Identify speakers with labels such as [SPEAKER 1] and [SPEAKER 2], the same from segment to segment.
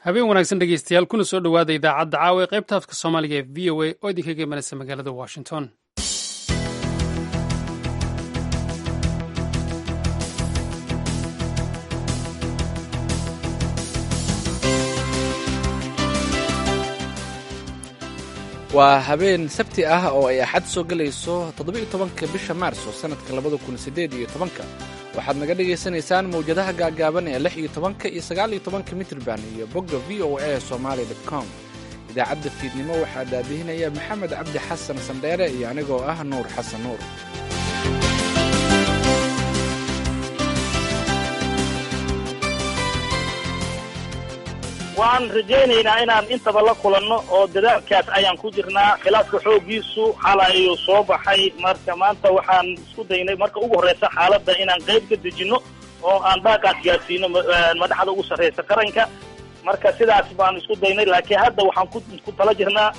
[SPEAKER 1] habeen wanaagsan dhegeystayaal kuna soo dhowaada idaacadda caawa ee qaybta afka soomaaliga ee v o a oo idinkaga imanaysa magaalada washington
[SPEAKER 2] waa habeen sabti ah oo ay axad soo gelayso toddoba-iyo tobanka bisha maarso sannadka labada kun siddeed iyo tobanka waxaad naga dhagaysanaysaan mawjadaha gaagaaban ee lix iyo tobanka iyo sagaal iyo tobanka mitrban iyo bogga v o a somaali dot com idaacadda fiidnimo waxaa daadihinaya maxamed cabdi xasan sandheere iyo anigoo ah nuur xasan nuur
[SPEAKER 3] waan rajaynaynaa inaan intaba la kulanno oo dadaalkaas ayaan ku jirnaa khilaafka xooggiisu xalay ayuu soo baxay marka maanta waxaan isku daynay marka ugu horreysa xaaladda inaan qayb ka dejinno oo aan dhaaqaas gaadsiino madaxda ugu sarreysa qaranka marka sidaas baan isku daynay laakiin hadda waxaan ku tala jirnaa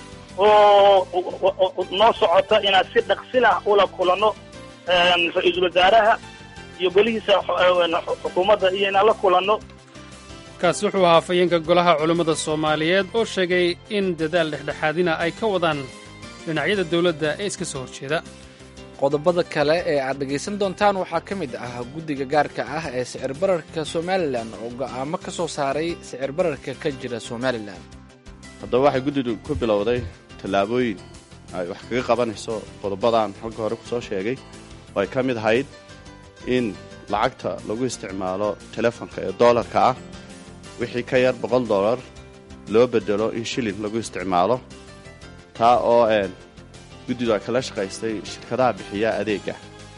[SPEAKER 3] oo noo socota inaan si dhaqsin ah ula kulanno ra-iisul wasaaraha iyo golihiisa xukuumadda iyo inaan la kulanno
[SPEAKER 1] kaasi wuxuu ahaa afhayeenka golaha culummada soomaaliyeed oo sheegay in dadaal dhexdhexaadina ay ka wadaan dhinacyada dowladda ee iska soo horjeeda
[SPEAKER 2] qodobada kale ee aad dhegaysan doontaan waxaa ka mid ah guddiga gaarka ah ee sicir bararka somalilan oo go'aamo ka soo saaray sicir bararka ka jira somalilan
[SPEAKER 4] haddaba waxay guddidu ku bilowday tallaabooyin ay wax kaga qabanayso qodobadan halka hore ku soo sheegay oo ay ka mid ahayd in lacagta lagu isticmaalo telefonka ee doolarka ah wixii ka yar boqol dollar loo bedelo in shilin lagu isticmaalo taa oo guddidu ay kala shaqaystay shirkadaha bixiya adeegga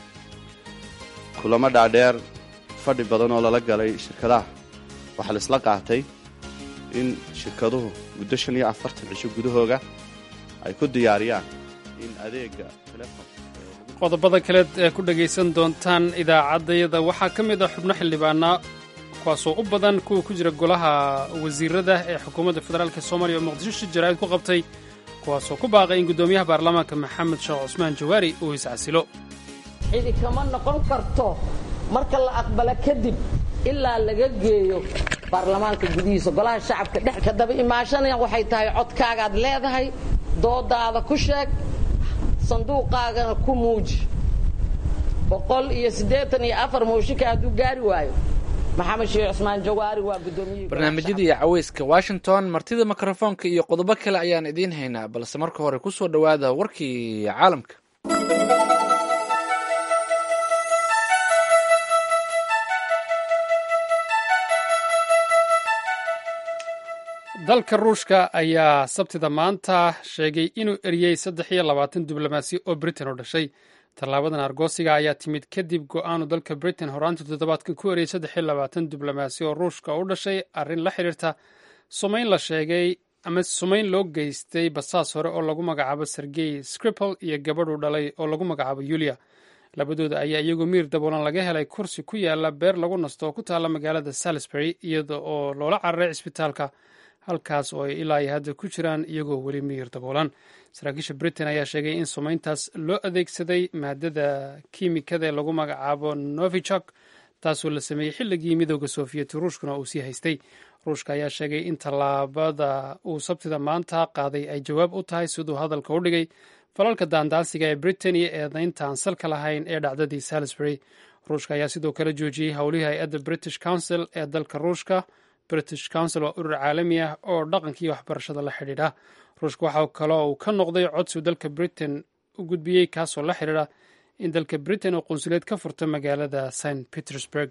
[SPEAKER 4] kulamo dhaadheer fadhi badan oo lala galay shirkadaha waxaa laisla qaatay in shirkaduhu muddo shan iyo afartan cisho gudahooga ay ku diyaariyaan in adeegga telefon
[SPEAKER 1] qodobada kaleed ee ku dhegaysan doontaan idaacaddayada waxaa ka mid ah xubno xildhibaana kuwaasoo u badan kuwa ku jira golaha wasiirada ee xukuumadda federaalk soomaaliya oo muqdisho shir jaraa'id ku qabtay kuwaasoo ku baaqay in guddoomiyaha baarlamaanka maxamed sheekh cusmaan jawaari uu iscasilo
[SPEAKER 5] cidi kama noqon karto marka la aqbalo kadib ilaa laga geeyo baarlamaanka gudihiisa golaha shacabka dhex ka daba imaashanaya waxay tahay codkaagaad leedahay doodaada ku sheeg sanduuqaagana ku muuji boqol iyo siddeetan iyo afar mooshinka hadduu gaari waayo maxamed sheekh cusmaan jawaari waa gudoomiyihii
[SPEAKER 2] barnaamijyadii caweyska washington martida mikrofoonka iyo qodobo kale ayaan idiin haynaa balse marka hore ku soo dhowaada warkii caalamka
[SPEAKER 1] dalka ruushka ayaa sabtida maanta sheegay inuu eriyey saddex iyo labaatan diblomaasi oo britain u dhashay tallaabadan argoosiga ayaa timid kadib go'aanu dalka britain horaantii toddobaadkan ku eriyey saddex iyo labaatan diblomaasi oo ruushka u dhashay arrin la xidhiirta sumayn la sheegay ama sumayn loo geystay basaas hore oo lagu magacaabo sergey scripal iyo gabadhu dhalay oo lagu magacaabo yulia labadooda ayaa iyagoo miir daboolan laga helay kursi ku yaala beer lagu nasto oo ku taalla magaalada salisbury iyada oo loola cararay cisbitaalka halkaas oo ay ilaa iyo hadda ku jiraan iyagoo weli miyir daboolan saraakiisha britain ayaa sheegay in sumayntaas loo adeegsaday maadada kiimikada ee lagu magacaabo novichok taasoo la sameeyey xilligii midooda soofiyeti ruushkuna uu sii haystay ruushka ayaa sheegay in tallaabada uu sabtida maanta qaaday ay jawaab u tahay siduu hadalka u dhigay falalka daandaansiga ee britain iyo eedaynta aan salka lahayn ee dhacdadii salisbury ruushka ayaa sidoo kale joojiyey howlihii hay-adda british council ee dalka ruushka british council waa urur caalami ah oo dhaqankii waxbarashada la xidhiidha ruushka waxaa kaloo uu ka noqday codsiu dalka britain u gudbiyey kaasoo la xidhiidha in dalka britain oo qunsuleed ka furta magaalada st petersburg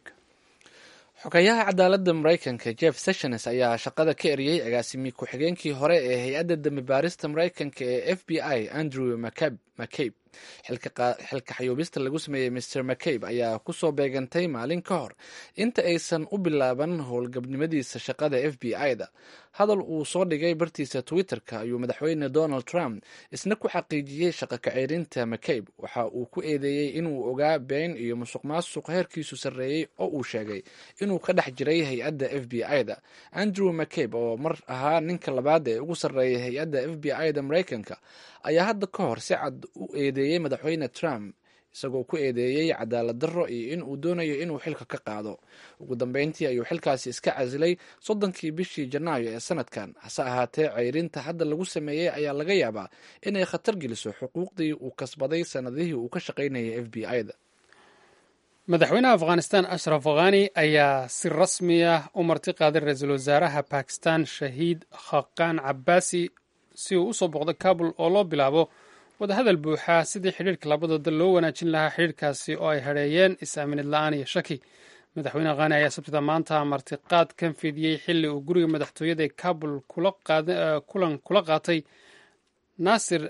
[SPEAKER 2] xogayaha cadaaladda maraykanka jeff sessions ayaa shaqada ka eriyey agaasimi ku-xigeenkii hore ee hay-adda dembi baarista maraykanka ee f b i andrew mccabe xilka xayuubista lagu sameeyey mr mccabe ayaa kusoo beegantay maalin ka hor inta aysan u bilaaban howlgabnimadiisa shaqada f b i-da hadal uu soo dhigay bartiisa twitter-ka ayuu madaxweyne donald trump isna ku xaqiijiyey shaqo kaceyrinta mccabe waxa uu ku eedeeyey inuu ogaa been iyo musuq maasuq heerkiisu sarreeyey oo uu sheegay inuu ka dhex jiray hay-adda f b i-da andrew mccabe oo mar ahaa ninka labaad ee ugu sarreeyay hay-adda f b i-da maraykanka ayaa hadda ka hor si cad u eedeeyey madaxweyne trump isagoo ku eedeeyey cadaalad darro iyo in uu doonayo inuu xilka ka qaado ugu dambeyntii ayuu xilkaasi iska casilay soddonkii bishii janaayo ee sanadkan hase ahaatee ceyrinta hadda lagu sameeyey ayaa laga yaabaa inay khatar geliso xuquuqdii uu kasbaday sanadihii uu ka shaqaynayay f b i-da
[SPEAKER 1] madaxweynaha afghanistan ashraf khani ayaa si rasmi ah u marti qaaday ra-iisul wasaaraha bakistan shahiid khaqaan cabaasi si uu usoo boqdo kabul oo loo bilaabo wadahadal buuxa sidii xidhiirka labada dal loo wanaajin lahaa xidhiirkaasi oo ay hadheeyeen is-aaminid la-aan iyo shaki madaxweyne khani ayaa sabtida maanta martiqaad kan fidiyey xilli uu guriga madaxtooyada ee kabul kulan kula qaatay nasir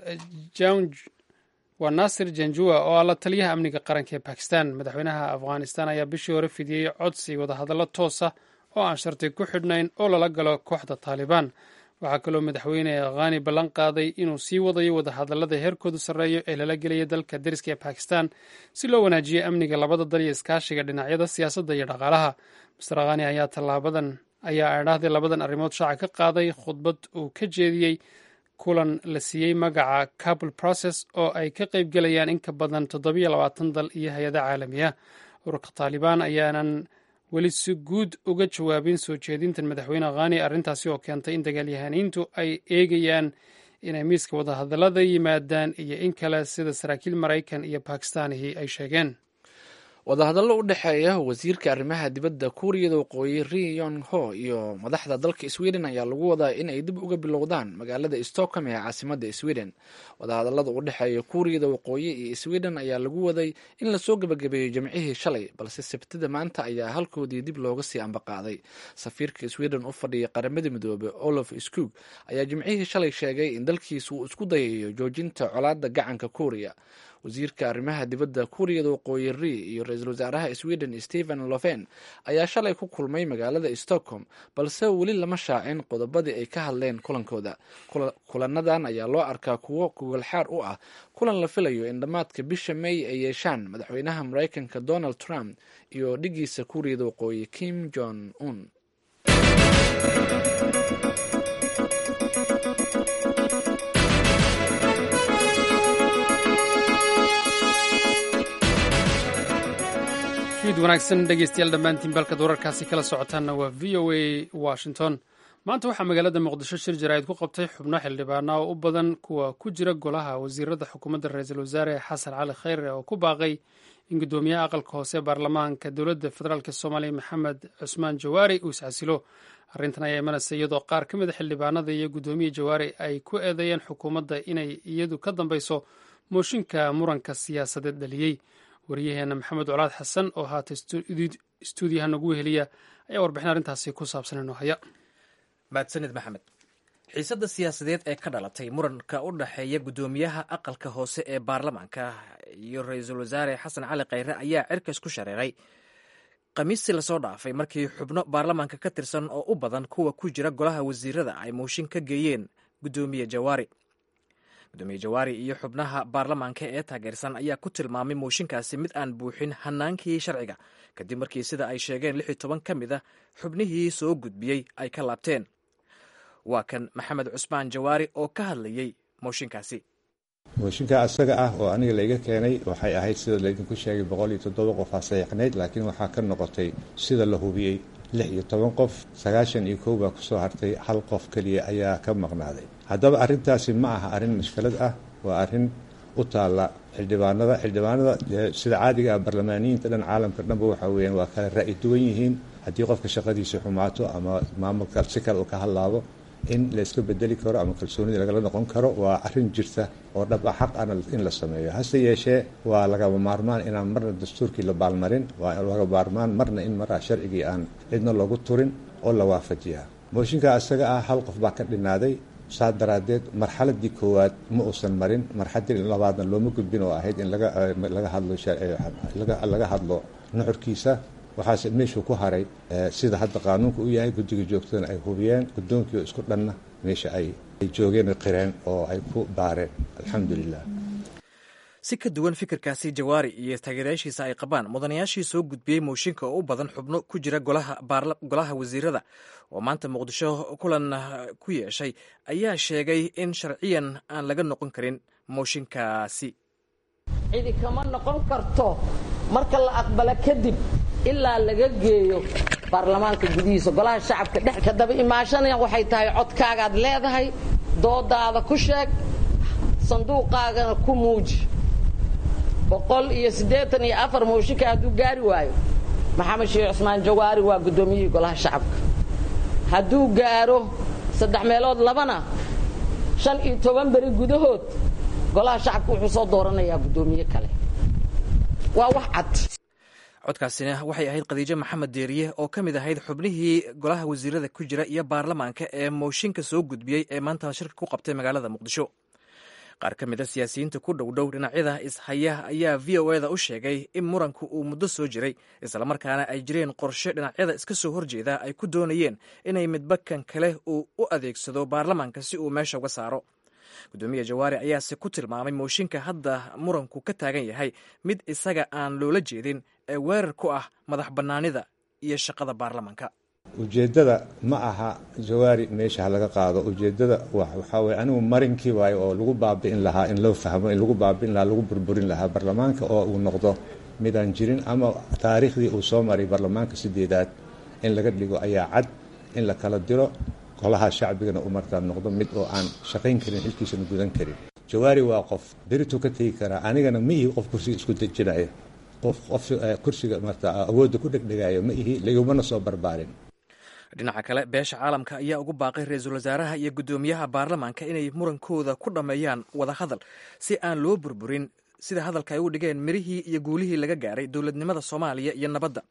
[SPEAKER 1] waa nasir janjua oo ah la taliyaha amniga qaranka ee bakistan madaxweynaha afghanistan ayaa bishii hore fidiyey codsi wadahadallo toosa oo aan sharti ku xidhnayn oo lala galo kooxda taalibaan waxaa kaloo madaxweyne khani ballan qaaday inuu sii wadayo wadahadallada heerkoodu sarreeyo ee lala gelaya dalka deriska ee bakistan si loo wanaajiyo amniga labada dal iyo iskaashiga dhinacyada siyaasadda iyo dhaqaalaha master khani ayaa tallaabadan ayaa aadhahday labadan arrimood shaaca ka qaaday khudbad uu ka jeediyey kulan la siiyey magaca kabul process oo ay ka qayb gelayaan in ka badan toddobiyo labaatan dal iyo hay-ada caalamiya ururka taalibaan ayaanan weli si guud uga jawaabin soo jeedintan madaxweyne khani arrintaasi oo keentay in dagaalyahaniintu ay eegayaan inay miiska wadahadallada yimaadaan iyo in kale sida saraakiil maraykan iyo bakistaanihi ay sheegeen
[SPEAKER 2] wadahadallo u dhexeeya wasiirka arrimaha dibadda kuuriyada waqooyi ri yong ho iyo madaxda dalka sweden ayaa lagu wadaa in ay dib uga bilowdaan magaalada stockholm ee caasimadda sweden wadahadallada u dhexeeya kuuriyada waqooyi iyo sweden ayaa lagu waday in lasoo gebagabeeyo jimcihii shalay balse sabtida maanta ayaa halkoodii dib looga sii ambaqaaday safiirka sweden u fadhiya qaramada midoobe olof skug ayaa jimcihii shalay sheegay in dalkiisu uu isku dayayo joojinta colaadda gacanka kuuriya wasiirka arrimaha dibadda kuuriyada waqooyi ri iyo ra-iisul wasaaraha sweden stephen lofen ayaa shalay ku kulmay magaalada stockholm balse weli lama shaacin qodobadii ay ka hadleen kulankooda kulanadan ayaa loo arkaa kuwo gogolxaar u ah kulan la filayo in dhammaadka bisha may ay yeeshaan madaxweynaha maraykanka donald trump iyo dhigiisa kuuriyada waqooyi kim jong un
[SPEAKER 1] fiid wanaagsan dhegeystayaal dhammaantiin balkad wararkaasi kala socotaanna waa v o a washington maanta waxaa magaalada muqdisho shir jaraa'id ku qabtay xubno xildhibaana oo u badan kuwa ku jira golaha wasiirada xukuumadda ra-iisul wasaare xasan cali khayre oo ku baaqay in guddoomiyaha aqalka hoose baarlamaanka dowladda federaalk soomaaliya maxamed cusmaan jawaari uu iscasilo arrintan ayaa imanaysa iyadoo qaar ka mida xildhibaanada iyo guddoomiya jawaari ay ku eedeeyeen xukuumadda inay iyadu ka dambeyso mooshinka muranka siyaasadeed dhaliyey wariyaheena maxamed colaad xasan oo haata stuudiyaha nagu weheliya ayaa warbixin arrintaasi ku saabsan inoo haya
[SPEAKER 6] mahadsanid maxamed xiisadda siyaasadeed ee ka dhalatay muranka u dhexeeya guddoomiyaha aqalka hoose ee baarlamaanka iyo ra-iisul wasaare xasan cali khayre ayaa cirkas ku shareeray khamiistii lasoo dhaafay markii xubno baarlamaanka ka tirsan oo u badan kuwa ku jira golaha wasiirada ay mooshin ka geeyeen guddoomiye jawaari gudoomiye jawaari iyo xubnaha baarlamaanka ee taageersan ayaa ku tilmaamay mooshinkaasi mid aan buuxin hanaankii sharciga kadib markii sida ay sheegeen lix iyo toban ka mid a xubnihii soo gudbiyey ay ka laabteen waa kan maxamed cusmaan jawaari oo ka hadlayey mooshinkaasi
[SPEAKER 7] mooshinka asaga ah oo aniga layga keenay waxay ahayd sida laydinku sheegay boqol iyo toddoba qof aa saxiixnayd laakiin waxaa ka noqotay sida la hubiyey lix iyo toban qof sagaashan iyo kow baa kusoo hartay hal qof keliya ayaa ka maqnaaday haddaba arrintaasi ma aha arrin mushkilad ah waa arrin u taalla xildhibaanada xildhibaanada sida caadiga ah barlamaaniyiinta dhan caalamka dhanba waxa weeyaan waa kala ra'yi duwan yihiin haddii qofka shaqadiisa xumaato ama maamulka si kale uu ka hadlaabo in la iska bedeli karo ama kalsoonida lagala noqon karo waa arrin jirta oo dhab ah xaq ana in la sameeyo hase yeeshee waa lagaba maarmaan inaan marna dastuurkii la baalmarin waa laga maarmaan marna in maraa sharcigii aan cidna loogu turin oo la waafajiyaa mooshinka isaga ah hal qof baa ka dhinaaday saa daraaddeed marxaladii koowaad ma uusan marin marxaladii labaadna looma gudbin oo ahayd in laga hadlo laga hadlo nuxurkiisa waxaase meeshuu ku haray sida hadda qaanuunka u yahay guddiga joogtadana ay hubiyeen guddoonkii oo isku dhanna meesha ay joogeen qireen oo ay ku baareen alxamdulilah
[SPEAKER 6] si ka duwan fikirkaasi jawaari iyo taageerayaashiisa ay qabaan mudanayaashii soo gudbiyey mooshinka oo u badan xubno ku jira golaha wasiirada oo maanta muqdisho kulan ku yeeshay ayaa sheegay in sharciyan aan laga noqon karin mooshinkaasi
[SPEAKER 5] cidi kama noqon karto marka la aqbalo kadib ilaa laga geeyo baarlamaanka gudihiisa golaha shacabka dhex ka daba imaashanaya waxay tahay codkaagaad leedahay doodaada ku sheeg sanduuqaagana ku muuji boqol iyo siddeetan iyo afar mooshinka hadduu gaari waayo maxamed sheekh cusmaan jawaari waa guddoomiyihii golaha shacabka hadduu gaaro saddex meelood labana shan iyo toban beri gudahood golaha shacabka wuxuu soo dooranayaa guddoomiye kale waa wax cad
[SPEAKER 6] codkaasina waxay ahayd khadiijo maxamed deeriye oo ka mid ahayd xubnihii golaha wasiirada ku jira iyo baarlamaanka ee mooshinka soo gudbiyey ee maanta shirka ku qabtay magaalada muqdisho qaar ka mida siyaasiyiinta ku dhowdhow dhinacyada ishaya ayaa v o eda u sheegay in muranku uu muddo soo jiray islamarkaana ay jireen qorshe dhinacyada iska soo horjeeda ay ku doonayeen inay midba kan kale uu u adeegsado baarlamaanka si uu meesha uga saaro gudoomiya jawaari ayaase ku tilmaamay mooshinka hadda muranku ka taagan yahay mid isaga aan loola jeedin ee weerar ku ah madax bannaanida iyo shaqada baarlamaanka
[SPEAKER 7] ujeeddada ma aha jawaari meesha ha laga qaado ujeeddada waxaa weye anigu marinkii waayo oo lagu baabi'in lahaa in loo fahmo in lagu baabi'in lahaa lagu burburin lahaa baarlamaanka oo uu noqdo midaan jirin ama taariikhdii uu soo maray baarlamaanka sideedaad in laga dhigo ayaa cad in la kala diro golaha shacbigana uu markaa noqdo mid oo aan shaqayn karin xilkiisana gudan karin jawaari waa qof berituu ka tegi karaa anigana ma ihi qof kursiga isku dejinaya qof qof kursiga marta awoodda ku dhegdhegaayo ma ihi ligumana soo barbaarin
[SPEAKER 6] dhinaca kale beesha caalamka ayaa ugu baaqay ra-iisul wasaaraha iyo guddoomiyaha baarlamaanka inay murankooda ku dhammeeyaan wada hadal si aan loo burburin sida hadalka ay u dhigeen mirihii iyo guulihii laga gaaray dowladnimada soomaaliya iyo nabadda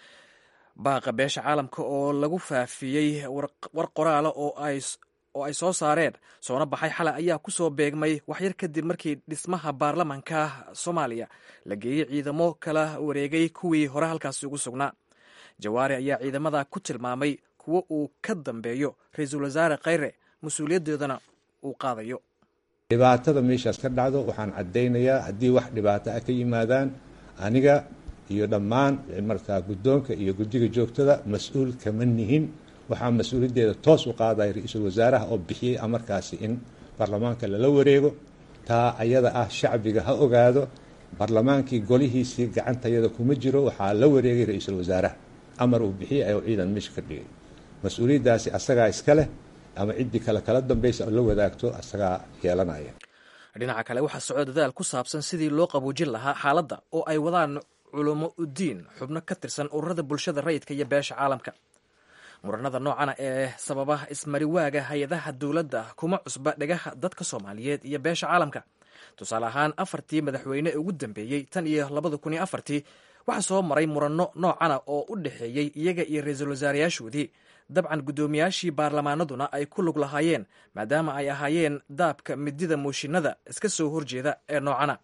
[SPEAKER 6] baaqa beesha caalamka oo lagu faafiyey war qoraala oo ay soo saareen soona baxay xalay ayaa ku soo beegmay waxyar kadib markii dhismaha baarlamaanka soomaaliya la geeyey ciidamo kala wareegay kuwii hore halkaasi ugu sugnaa jawaari ayaa ciidamada ku tilmaamay kuwo uu ka dambeeyo ra-iisul wasaare khayre mas-uuliyaddoodana uu qaadayo
[SPEAKER 7] dhibaatada meeshaas ka dhacdo waxaan caddaynayaa haddii wax dhibaato ah ka yimaadaan aniga iyo dhammaan markaa guddoonka iyo guddiga joogtada mas-uul kama nihin waxaa mas-uuliyaddeeda toos u qaadaya ra-iisul wasaaraha oo bixiyey amarkaasi in baarlamaanka lala wareego taa ayada ah shacbiga ha ogaado baarlamaankii golihiisii gacantayada kuma jiro waxaa la wareegay ra-iisul wasaaraha amar uu bixiyey ayuu ciidan meesha ka dhigay mas-uuliyaddaasi asagaa iska leh ama ciddii kale kala dambaysa la wadaagto asagaa yeelanaya
[SPEAKER 6] dhinaca kale waxaa socdo dadaal ku saabsan sidii loo qaboojin lahaa xaaladda oo ay wadaan culummo udiin xubno ka tirsan ururada bulshada rayidka iyo beesha caalamka muranada noocana ee sababa ismariwaaga hay-adaha dowladda kuma cusba dhegaha dadka soomaaliyeed iyo beesha caalamka tusaale ahaan afartii madaxweyne ee ugu dambeeyey tan iyo labada kun iyo afartii waxaa soo maray muranno noocana oo u dhexeeyey iyaga iyo ra-iisul wasaarayaashoodii dabcan guddoomiyaashii baarlamaanaduna ay ku lug lahaayeen maadaama ay ahaayeen daabka midida mooshinada iska soo horjeeda ee noocana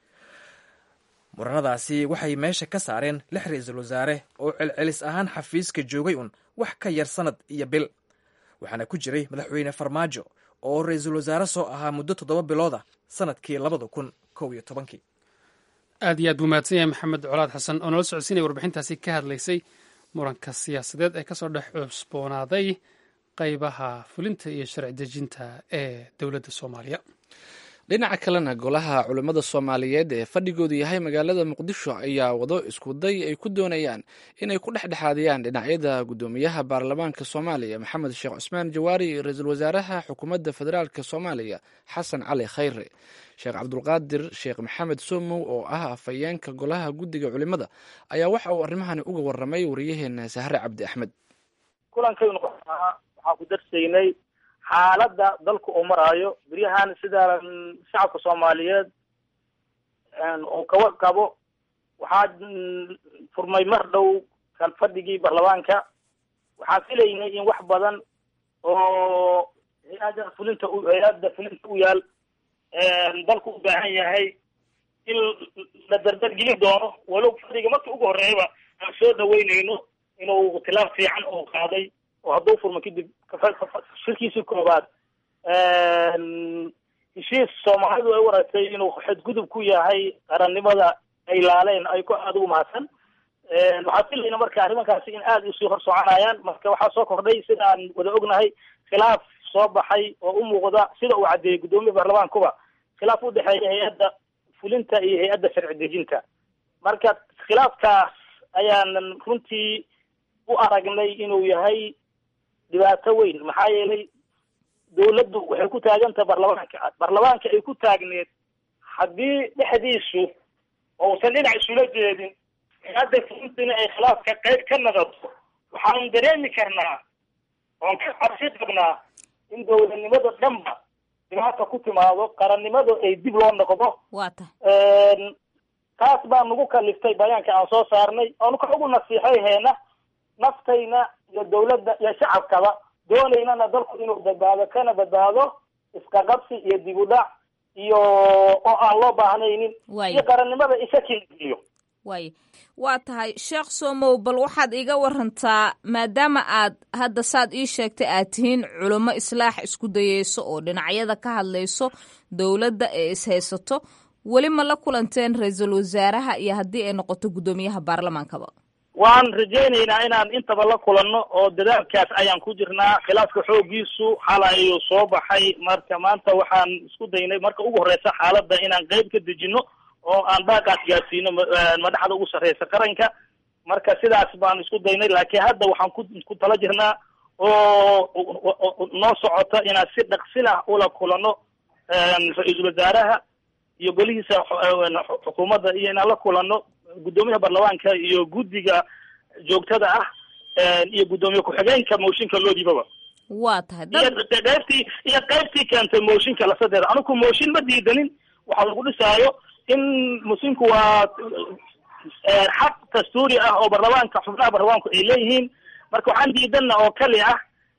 [SPEAKER 6] muranadaasi waxay meesha ka saareen lix ra-iisul wasaare oo celcelis ahaan xafiiska joogay un wax ka yar sanad iyo bil waxaana ku jiray madaxweyne farmaajo oo ra-iisul wasaare soo ahaa muddo toddoba bilooda sanadkii labada kun kow iyo tobankii
[SPEAKER 1] aad iyo aad buu mahadsan yahay maxamed colaad xasan oo nala socodsiinaya warbixintaasi ka hadlaysay muranka siyaasadeed ee kasoo dhex cusboonaaday qeybaha fulinta iyo sharci dejinta ee dowladda soomaaliya
[SPEAKER 2] dhinaca kalena golaha culimmada soomaaliyeed ee fadhigoodu yahay magaalada muqdisho ayaa wado iskuday ay ku doonayaan inay ku dhexdhexaadiyaan dhinacyada guddoomiyaha baarlamaanka soomaaliya maxamed sheekh cusmaan jawaari iyo ra-iisul wasaaraha xukuumadda federaalk soomaaliya xasan cali khayre sheekh cabdulqaadir sheekh maxamed somow oo ah afhayeenka golaha guddiga culimmada ayaa waxa uu arrimahani uga waramay wariyaheena sahre cabdi axmed
[SPEAKER 3] kulankaynu waxaan ku darsaynay xaaladda dalku uu maraayo beryahan sida shacabka soomaaliyeed uu kawa qabo waxaa furmay mar dhow kalfadhigii baarlamaanka waxaan filaynay in wax badan oo hay-ada fulinta hay-adda fulinta u yaal dalku u baahan yahay in la dardargelin doono walow fadhiga markii ugu horreeyaba aan soo dhaweynayno inuu tilaab fiican uu qaaday oo hadduu furmo kadib shirkiisii koobaad heshiis soomaalidu ay u aragtay inuu xadgudub ku yahay qarannimada ay laaleen ay ku aada ugu mahadsan waxaan filayna marka arrimankaasi in aada usii hor soconayaan marka waxaa soo kordhay sida aan wada ognahay khilaaf soo baxay oo u muuqda sida uu caddeeyey guddoomiya baarlamaankuba khilaaf u dhexeeya hay-adda fulinta iyo hay-adda sharci dejinta marka khilaafkaas ayaanan runtii u aragnay inuu yahay dhibaato weyn maxaa yeelay dawladdu waxay ku taagantaha baarlamaanka baarlamaanka ay ku taagneed haddii dhexdiisu ousan dhinac isula jeedin hay-adda fulintina ay khilaafka qayb ka naqato waxaan dareemi karnaa oon ka cabsi qabnaa in dawladnimada dhanba dhibaata ku timaado qarannimada ay dib loo noqdo
[SPEAKER 8] waa ta
[SPEAKER 3] taas baa nagu kaliftay bayaanka aan soo saarnay oonu ka ugu nasiixayheena naftayna iyo dawladda iyo shacabkaba doonaynana dalku inuu badbaado kana badbaado isqaqabsi iyo dib u dhac iyo oo aan loo baahnaynin
[SPEAKER 8] Waayo.
[SPEAKER 3] iyo qarannimada isa keliyo
[SPEAKER 8] waay waa tahay sheekh somow bal waxaad iiga warantaa maadaama aad hadda saad ii sheegtay aad tihiin culimo islaax isku dayeyso oo dhinacyada ka hadlayso dowladda ee ishaysato weli ma la kulanteen ra-iisul wasaaraha iyo haddii ay noqoto guddoomiyaha baarlamaankaba
[SPEAKER 3] waan rajaynaynaa inaan intaba la kulanno oo dadaalkaas ayaan ku jirnaa khilaafka xoogiisu xalay ayuu soo baxay marka maanta waxaan isku daynay marka ugu horeysa xaaladda inaan qeyb ka dejino oo aan baaqaas gaarsiino ma- eh, madaxda ugu sarreysa qaranka marka sidaas baan isku daynay laakiin hadda waxaan ku ku tala jirnaa oo oo- oo- noo socota inaan si dhaqsilah ula kulanno eh, ra-iisul wasaaraha iyo golihiisa xu- eh, xukuumadda iyo inaan la kulanno guddoomiyaha baarlamaanka iyo guddiga joogtada ah eh, iyo guddoomiye ku-xigeenka mooshinka loo dhiibaba
[SPEAKER 8] waa tahay
[SPEAKER 3] iyo
[SPEAKER 8] dad
[SPEAKER 3] qaybtii iyo qaybtii keentay mooshinka lasadeeda anigu mooshin ma diidanin waxaa lagu dhisaayo in muslimku waa eh, xaq dastuuri ah oo baarlamaanka xubnaha baarlamaanku ay leeyihiin marka waxaan diidana oo kali ah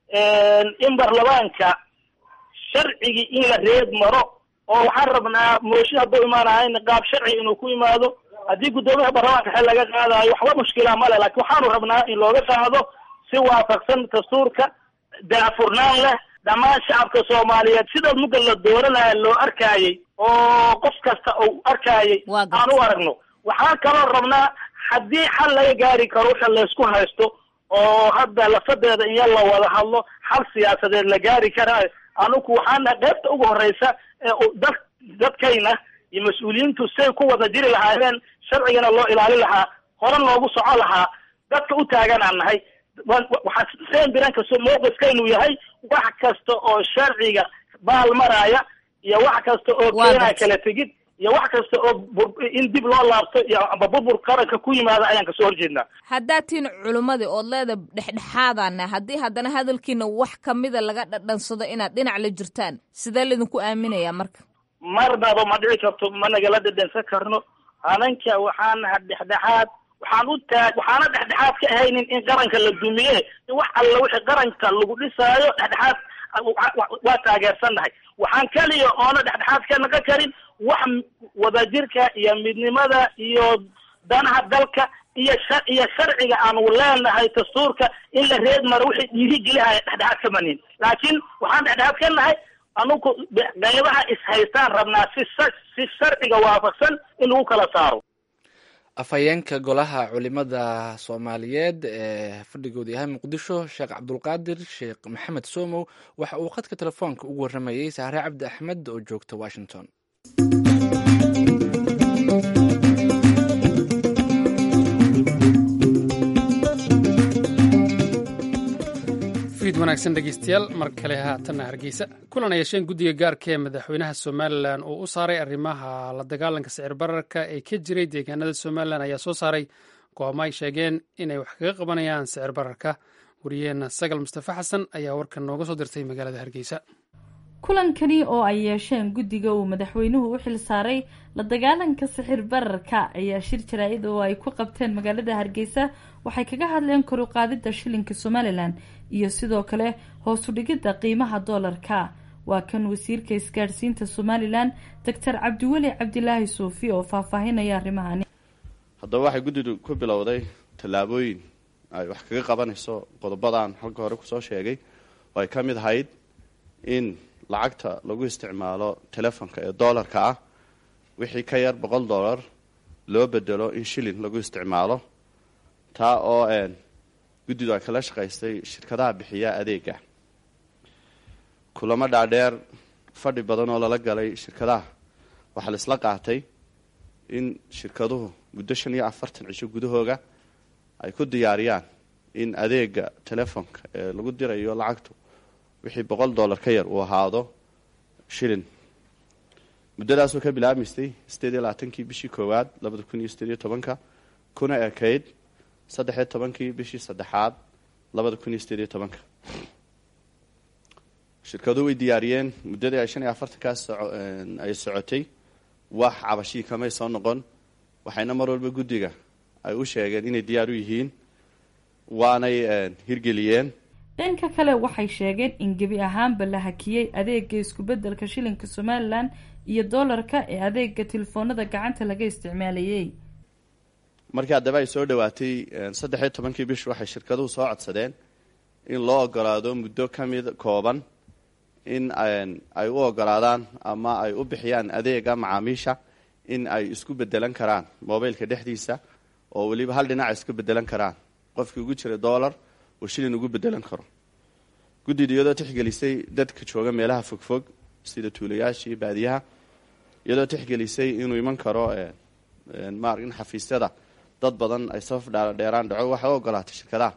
[SPEAKER 3] in baarlamaanka sharcigii in la reeb maro oo waxaan rabnaa mooshin hadduu imaanahayn qaab sharci inuu ku imaado haddii guddoomiyaha baarlamaanka xel laga qaadayo waxba mushkila male laakiin waxaanu rabnaa in looga qaado si waafaqsan dastuurka daafurnaan leh dhammaan shacabka soomaaliyeed sida mugga la dooranaya loo arkaayay oo qof kasta uu arkaayay
[SPEAKER 8] Waa gartay.
[SPEAKER 3] aan u aragno waxaan kaloo rabnaa haddii xal laga gaari karo waxa laysku haysto oo hadda lafadeeda in yar la wada hadlo xal siyaasadeed la gaari karaa anugu waxaana qaybta ugu horeysa ee u- dad dadkayna iyo mas-uuliyiintu say ku wada jiri lahaayeen sharcigana loo ilaalin lahaa hore loogu soco lahaa dadka u taagan aan nahay wa- wa- waxaa seen biran kasto mowqifkaynu yahay wax kasta oo sharciga baal maraya iyo wax kasta oo
[SPEAKER 8] Waa
[SPEAKER 3] keenaya
[SPEAKER 8] gartay.
[SPEAKER 3] kala tegid iyo wax kasta oo bur- in dib loo laabto iyo amba burbur qaranka ku yimaada ayaan kasoo horjeednaa
[SPEAKER 8] haddaad tihiin culimmadii ood leeda dhexdhexaadana haddii haddana hadalkiina wax kamida laga dhadhansado inaad dhinac la jirtaan sidee laydinku aaminayaa marka
[SPEAKER 3] marnaba ma dhici karto ma nagala dhedhensan karno ananka waxaan naha dhexdhexaad waxaan u taag waxaana dhexdhexaad ka ahaynin in qaranka la dumiye in wax alla wixii qaranka lagu dhisaayo dhexdhexaad wa- wa- waa taageersannahay waxaan keliya oona dhexdhexaad ka naqon karin wax wadajirka iyo midnimada iyo danaha dalka iyo sha iyo sharciga aanu leenahay dastuurka in la reed maro wixii dhiirigelihaya dhexdhexaad ka manin laakiin waxaan dhexdhexaad ka nahay anugu qaybaha is-haystaan rabnaa si sa- si sharciga waafaqsan in lagu kala saaro
[SPEAKER 2] afhayeenka golaha culimada soomaaliyeed ee fadhigooda yahay muqdisho sheekh cabdulqaadir sheekh maxamed somow waxa uu khadka telefoonka ugu waramayey sahre cabdi axmed oo joogta washington
[SPEAKER 1] fiid wanaagsan dhegeystayaal mar kale haatanna hargeysa kulan ay yeesheen guddiga gaarka ee madaxweynaha somalilan uu u saaray arrimaha la dagaalanka sicir bararka ee ka jiray deegaanada somalilan ayaa soo saaray go'aamo ay sheegeen inay wax kaga qabanayaan sicir bararka wariyaheenna sagal mustafa xasan ayaa warkan nooga soo dirtay magaalada hargeysa
[SPEAKER 9] kulankani oo ay yeesheen guddiga uu madaxweynuhu u xil saaray la dagaalanka sixir bararka ayaa shir jaraa-id oo ay ku qabteen magaalada hargeysa waxay kaga hadleen kor u qaadidda shilinka somalilan iyo sidoo kale hoos u dhigidda qiimaha doolarka waa kan wasiirka isgaadhsiinta somalilan doctor cabdiweli cabdilaahi suufi oo faahfaahinaya arrimahani
[SPEAKER 4] haddaba waxay guddidu ku bilowday tallaabooyin ay wax kaga qabanayso qodobadan halka hore kusoo sheegay oo ay ka mid ahayd in lacagta lagu isticmaalo telefonka ee doolarka ah wixii ka yar boqol dollar loo bedelo in shilin lagu isticmaalo taa oo een guddidu ay kala shaqaystay shirkadaha bixiya adeega kulamo dhaadheer fadhi badan oo lala galay shirkadaha waxaa la isla qaatay in shirkaduhu muddo shan iyo afartan cisho gudahooga ay ku diyaariyaan in adeega telefoonka ee lagu dirayo lacagtu wixii boqol dollar ka yar uu ahaado shilin muddadaasoo ka bilaabmaysay sideed iyo labaatankii bishii koowaad labada kun iyo sideed iyo tobanka kuna ekayd saddex iyo tobankii bishii saddexaad labada kun iyo sideed iyo tobanka shirkaduhu way diyaariyeen muddadii ay shan iyo afartankaas ay socotay wax cabashii kamay soo noqon waxayna mar walba guddiga ay u sheegeen inay diyaar u yihiin waanay hirgeliyeen
[SPEAKER 9] dhanka kale waxay sheegeen in gebi ahaanba la hakiyey adeega isku-beddelka shilinka somalilan iyo doolarka ee adeega telefoonada gacanta laga isticmaalayay
[SPEAKER 4] markii haddaba ay soo dhowaatay saddex iyo tobankii bish waxay shirkaduhu soo codsadeen in loo ogolaado muddo ka mid kooban in ay u ogolaadaan ama ay u bixiyaan adeega macaamiisha in ay isku bedelan karaan mobilka dhexdiisa oo weliba hal dhinac isku bedelan karaan qofkii ugu jira dollar uu shilin ugu bedelan karo guddida iyadoo tixgelisay dadka jooga meelaha fogfog sida tuulayaasha iyo baadiyaha iyadoo tixgelisay inuu iman karo mar in xafiisyada dad badan ay safaf dheeraan dhaco waxay u ogolaatay shirkadaha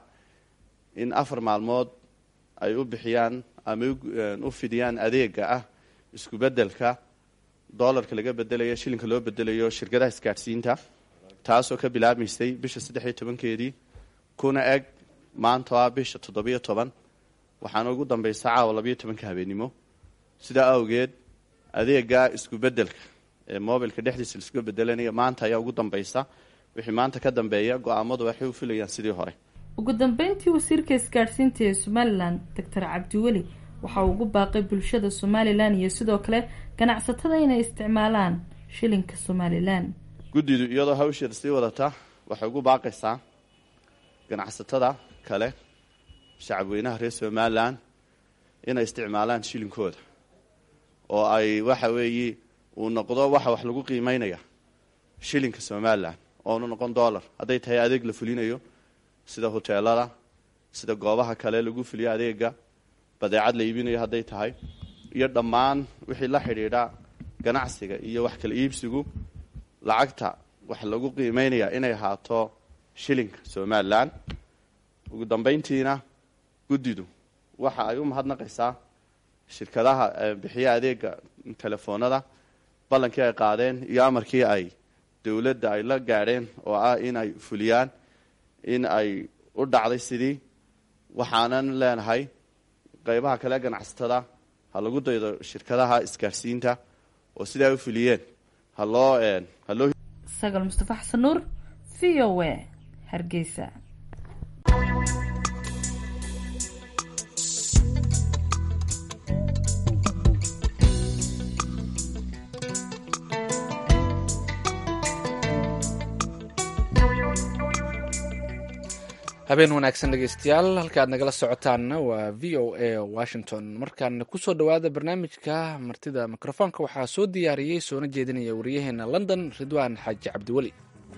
[SPEAKER 4] in afar maalmood ay u bixiyaan ama u fidiyaan adeega ah isku bedelka dollarka laga bedelayo shilinka loo bedelayo shirkadaha isgaadhsiinta taasoo ka bilaabmaysay bisha saddex iyo tobankeedii kuna eg maanta ah bisha toddobiyo toban waxaana ugu dambaysa caawa labayo tobanka habeennimo sidaa awgeed adeega isku bedelka ee mobilka dhexdiisa laisku bedelanaya maanta ayaa ugu dambaysa wixii maanta ka dambeeya go-aamadu waxay u filayaan sidii hore
[SPEAKER 9] ugu dambeyntii wasiirka isgaadhsiinta ee somalilan doctor cabdiweli waxa uu ugu baaqay bulshada somalilan iyo sidoo kale ganacsatada inay isticmaalaan shilinka somalilan
[SPEAKER 4] guddidu iyadoo hawsheeda sii wadata waxay ugu baaqaysaa ganacsatada kale shacabweynaha reer somalilan inay isticmaalaan shilinkooda oo ay waxa weeye uu noqdo waxa wax lagu qiimeynaya shilinka somalilan oonu noqon dollar hadday tahay adeeg la fulinayo sida hoteelada sida goobaha kale lagu fuliyo adeega badeecad la iibinayo hadday tahay iyo dhammaan wixii la xidhiidha ganacsiga iyo wax kala iibsigu lacagta wax lagu qiimeynaya inay ahaato shilinka somalilan ugu dambeyntiina guddidu waxa ay u mahadnaqaysaa shirkadaha bixiya adeega telefoonada ballankii ay qaadeen iyo amarkii ay dowladda ay la gaadheen oo ah in ay fuliyaan in ay u dhacday sidii waxaanan leenahay qeybaha kale ganacsatada ha lagu daydo shirkadaha isgaarsiinta oo sidaa u fuliyeen haloo haloo
[SPEAKER 9] sagal mustafa xasan nuur v o a hargeysa
[SPEAKER 2] habeen wanaagsan dhegeystayaal halka aad nagala socotaanna waa v o a washington markaan kusoo dhowaada barnaamijka martida mikrofoonka waxaa soo diyaariyey soona jeedinaya wariyaheena london ridwaan xaaji cabdiweli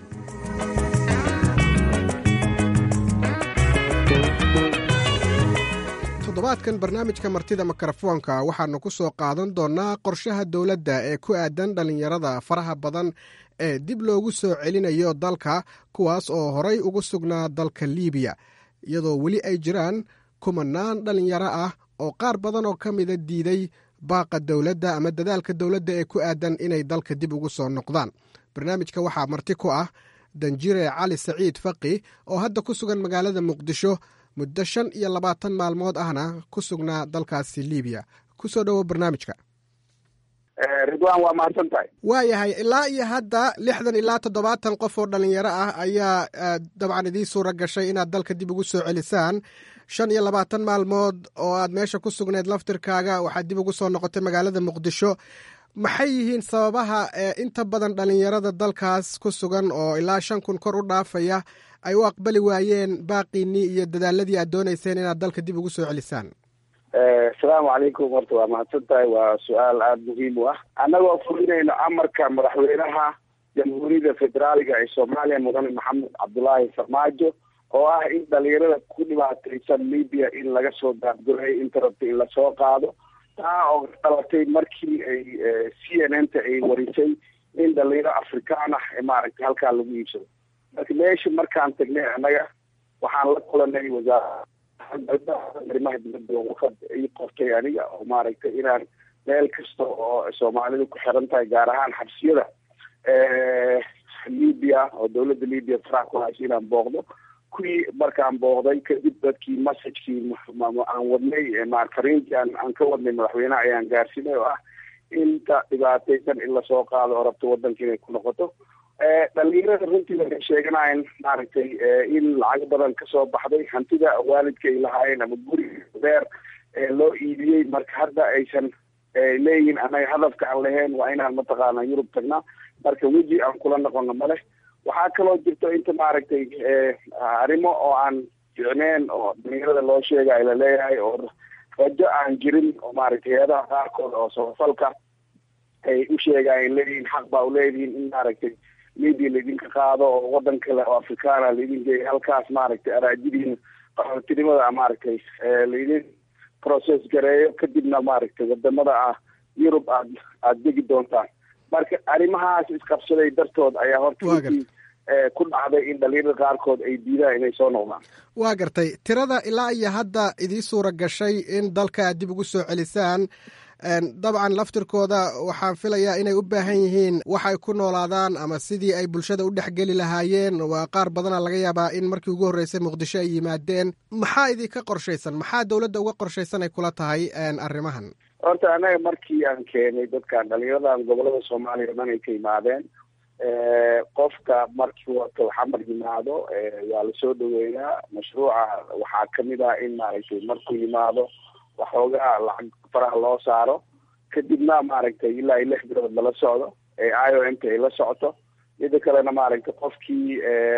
[SPEAKER 10] toddobaadkan barnaamijka martida mikrofoonka waxaanu ku soo qaadan doonnaa qorshaha dowladda ee ku aadan dhallinyarada faraha badan ee dib loogu soo celinayo dalka kuwaas oo horay ugu sugnaa dalka liibiya iyadoo weli ay jiraan kumanaan dhallinyaro ah oo qaar badan oo ka mida diiday baaqa dowladda ama dadaalka dowladda ee ku aadan inay dalka dib ugu soo noqdaan barnaamijka waxaa marti ku ah danjire cali saciid faqi oo hadda ku sugan magaalada muqdisho muddo shan iyo labaatan maalmood ahna ku sugnaa dalkaasi liibiya kusoo dhowo barnaamijka
[SPEAKER 11] ridwan waa mahadsan tahay
[SPEAKER 10] waayahay ilaa iyo hadda lixdan ilaa toddobaatan qof oo dhallinyaro ah ayaa dabcan idiin suura gashay inaad dalka dib ugu soo celisaan shan iyo labaatan maalmood oo aad meesha ku sugneed laftirkaaga waxaad dib ugu soo noqotay magaalada muqdisho maxay yihiin sababaha inta badan dhallinyarada dalkaas ku sugan oo ilaa shan kun kor u dhaafaya ay u aqbali waayeen baaqiinii iyo dadaaladii aad doonayseen inaad dalka dib ugu soo celisaan
[SPEAKER 11] asalaamu calaykum horta waa mahadsan tahay waa su-aal aada muhiim u ah annagoo fulinayno amarka madaxweynaha jamhuuriyadda federaaliga ee soomaaliya mudane maxamed cabdulaahi farmaajo oo ah in dhalinyarada ku dhibaataysan libya in laga soo daadgureeyo inta rabta in lasoo qaado taa oo dhalatay markii ay c n n ta ay warisay in dhalinyaro afrikaan ah ee maaragtay halkaa lagu iibsado marka meesha markaan tagnay annaga waxaan la kulanay wasaarada arrimaha dibadda waqad ii qortay aniga oo maaragtay inaan meel kasta oo soomaalidu ku xiran tahay gaar ahaan xabsiyada libya oo dawladda libya farax ku haysa inaan booqdo kuwii markaan booqday kadib dadkii messagekii aan wadnay fariintii aan aan ka wadnay madaxweyneha ayaan gaarsiinay oo ah inta dhibaataysan in lasoo qaado oo rabto wadanka inay ku noqoto dhalinyarada runtii waxay sheeganayen maaragtay in lacag badan kasoo baxday hantida waalidka ay lahaayeen ama guri beer loo iibiyey marka hadda aysan leeyihin anaga hadafka aan lahayn waa inaan mataqaana yurub tagnaa marka weji aan kula noqono male waxaa kaloo jirto inta maaragtay arrimo oo aan ficneen oo dhalinyarada loo sheegay laleeyahay oo rajo aan jirin oo maaragtay hay-adaha qaarkood oo samafalka ay u sheegayen leeyihin xaq baa uleedihiin in maaragtay media laidinka qaado oo wadan kale oo afrikaana laidin geeya halkaas maaragtay araajidiin qaxootinimada maaragtay laidin process gareeyo kadibna maaragtay wadamada ah yurub aad aada degi doontaan marka arrimahaas isqabsaday dartood ayaa horta runtii ku dhacday in dhalinyarada qaarkood ay diidaan inay soo noqdaan
[SPEAKER 10] waa gartay tirada ilaa iyo hadda idii suura gashay in dalka aad dib ugu soo celisaan dabcan laftirkooda waxaan filayaa inay u baahan yihiin waxay ku noolaadaan ama sidii ay bulshada u dhexgeli lahaayeen waa qaar badana laga yaabaa in markii ugu horreysay muqdisho ay yimaadeen maxaa idinka qorshaysan maxaa dowladda uga qorshaysan ay kula tahay arrimahan
[SPEAKER 11] horta anaga markii aan keenay dadkan dhalinyaradan gobolada soomaaliya o dhan ay ka yimaadeen qofka markii wato xamar yimaado waa lasoo dhaweeyaa mashruuca waxaa kamid ah in maaragtay markuu yimaado waxoogaa lacag faraha loo saaro kadibna maaragtay ilaa iyo lix bilood lala socdo ee i o m ta ay la socoto mida kalena maaragtay qofkii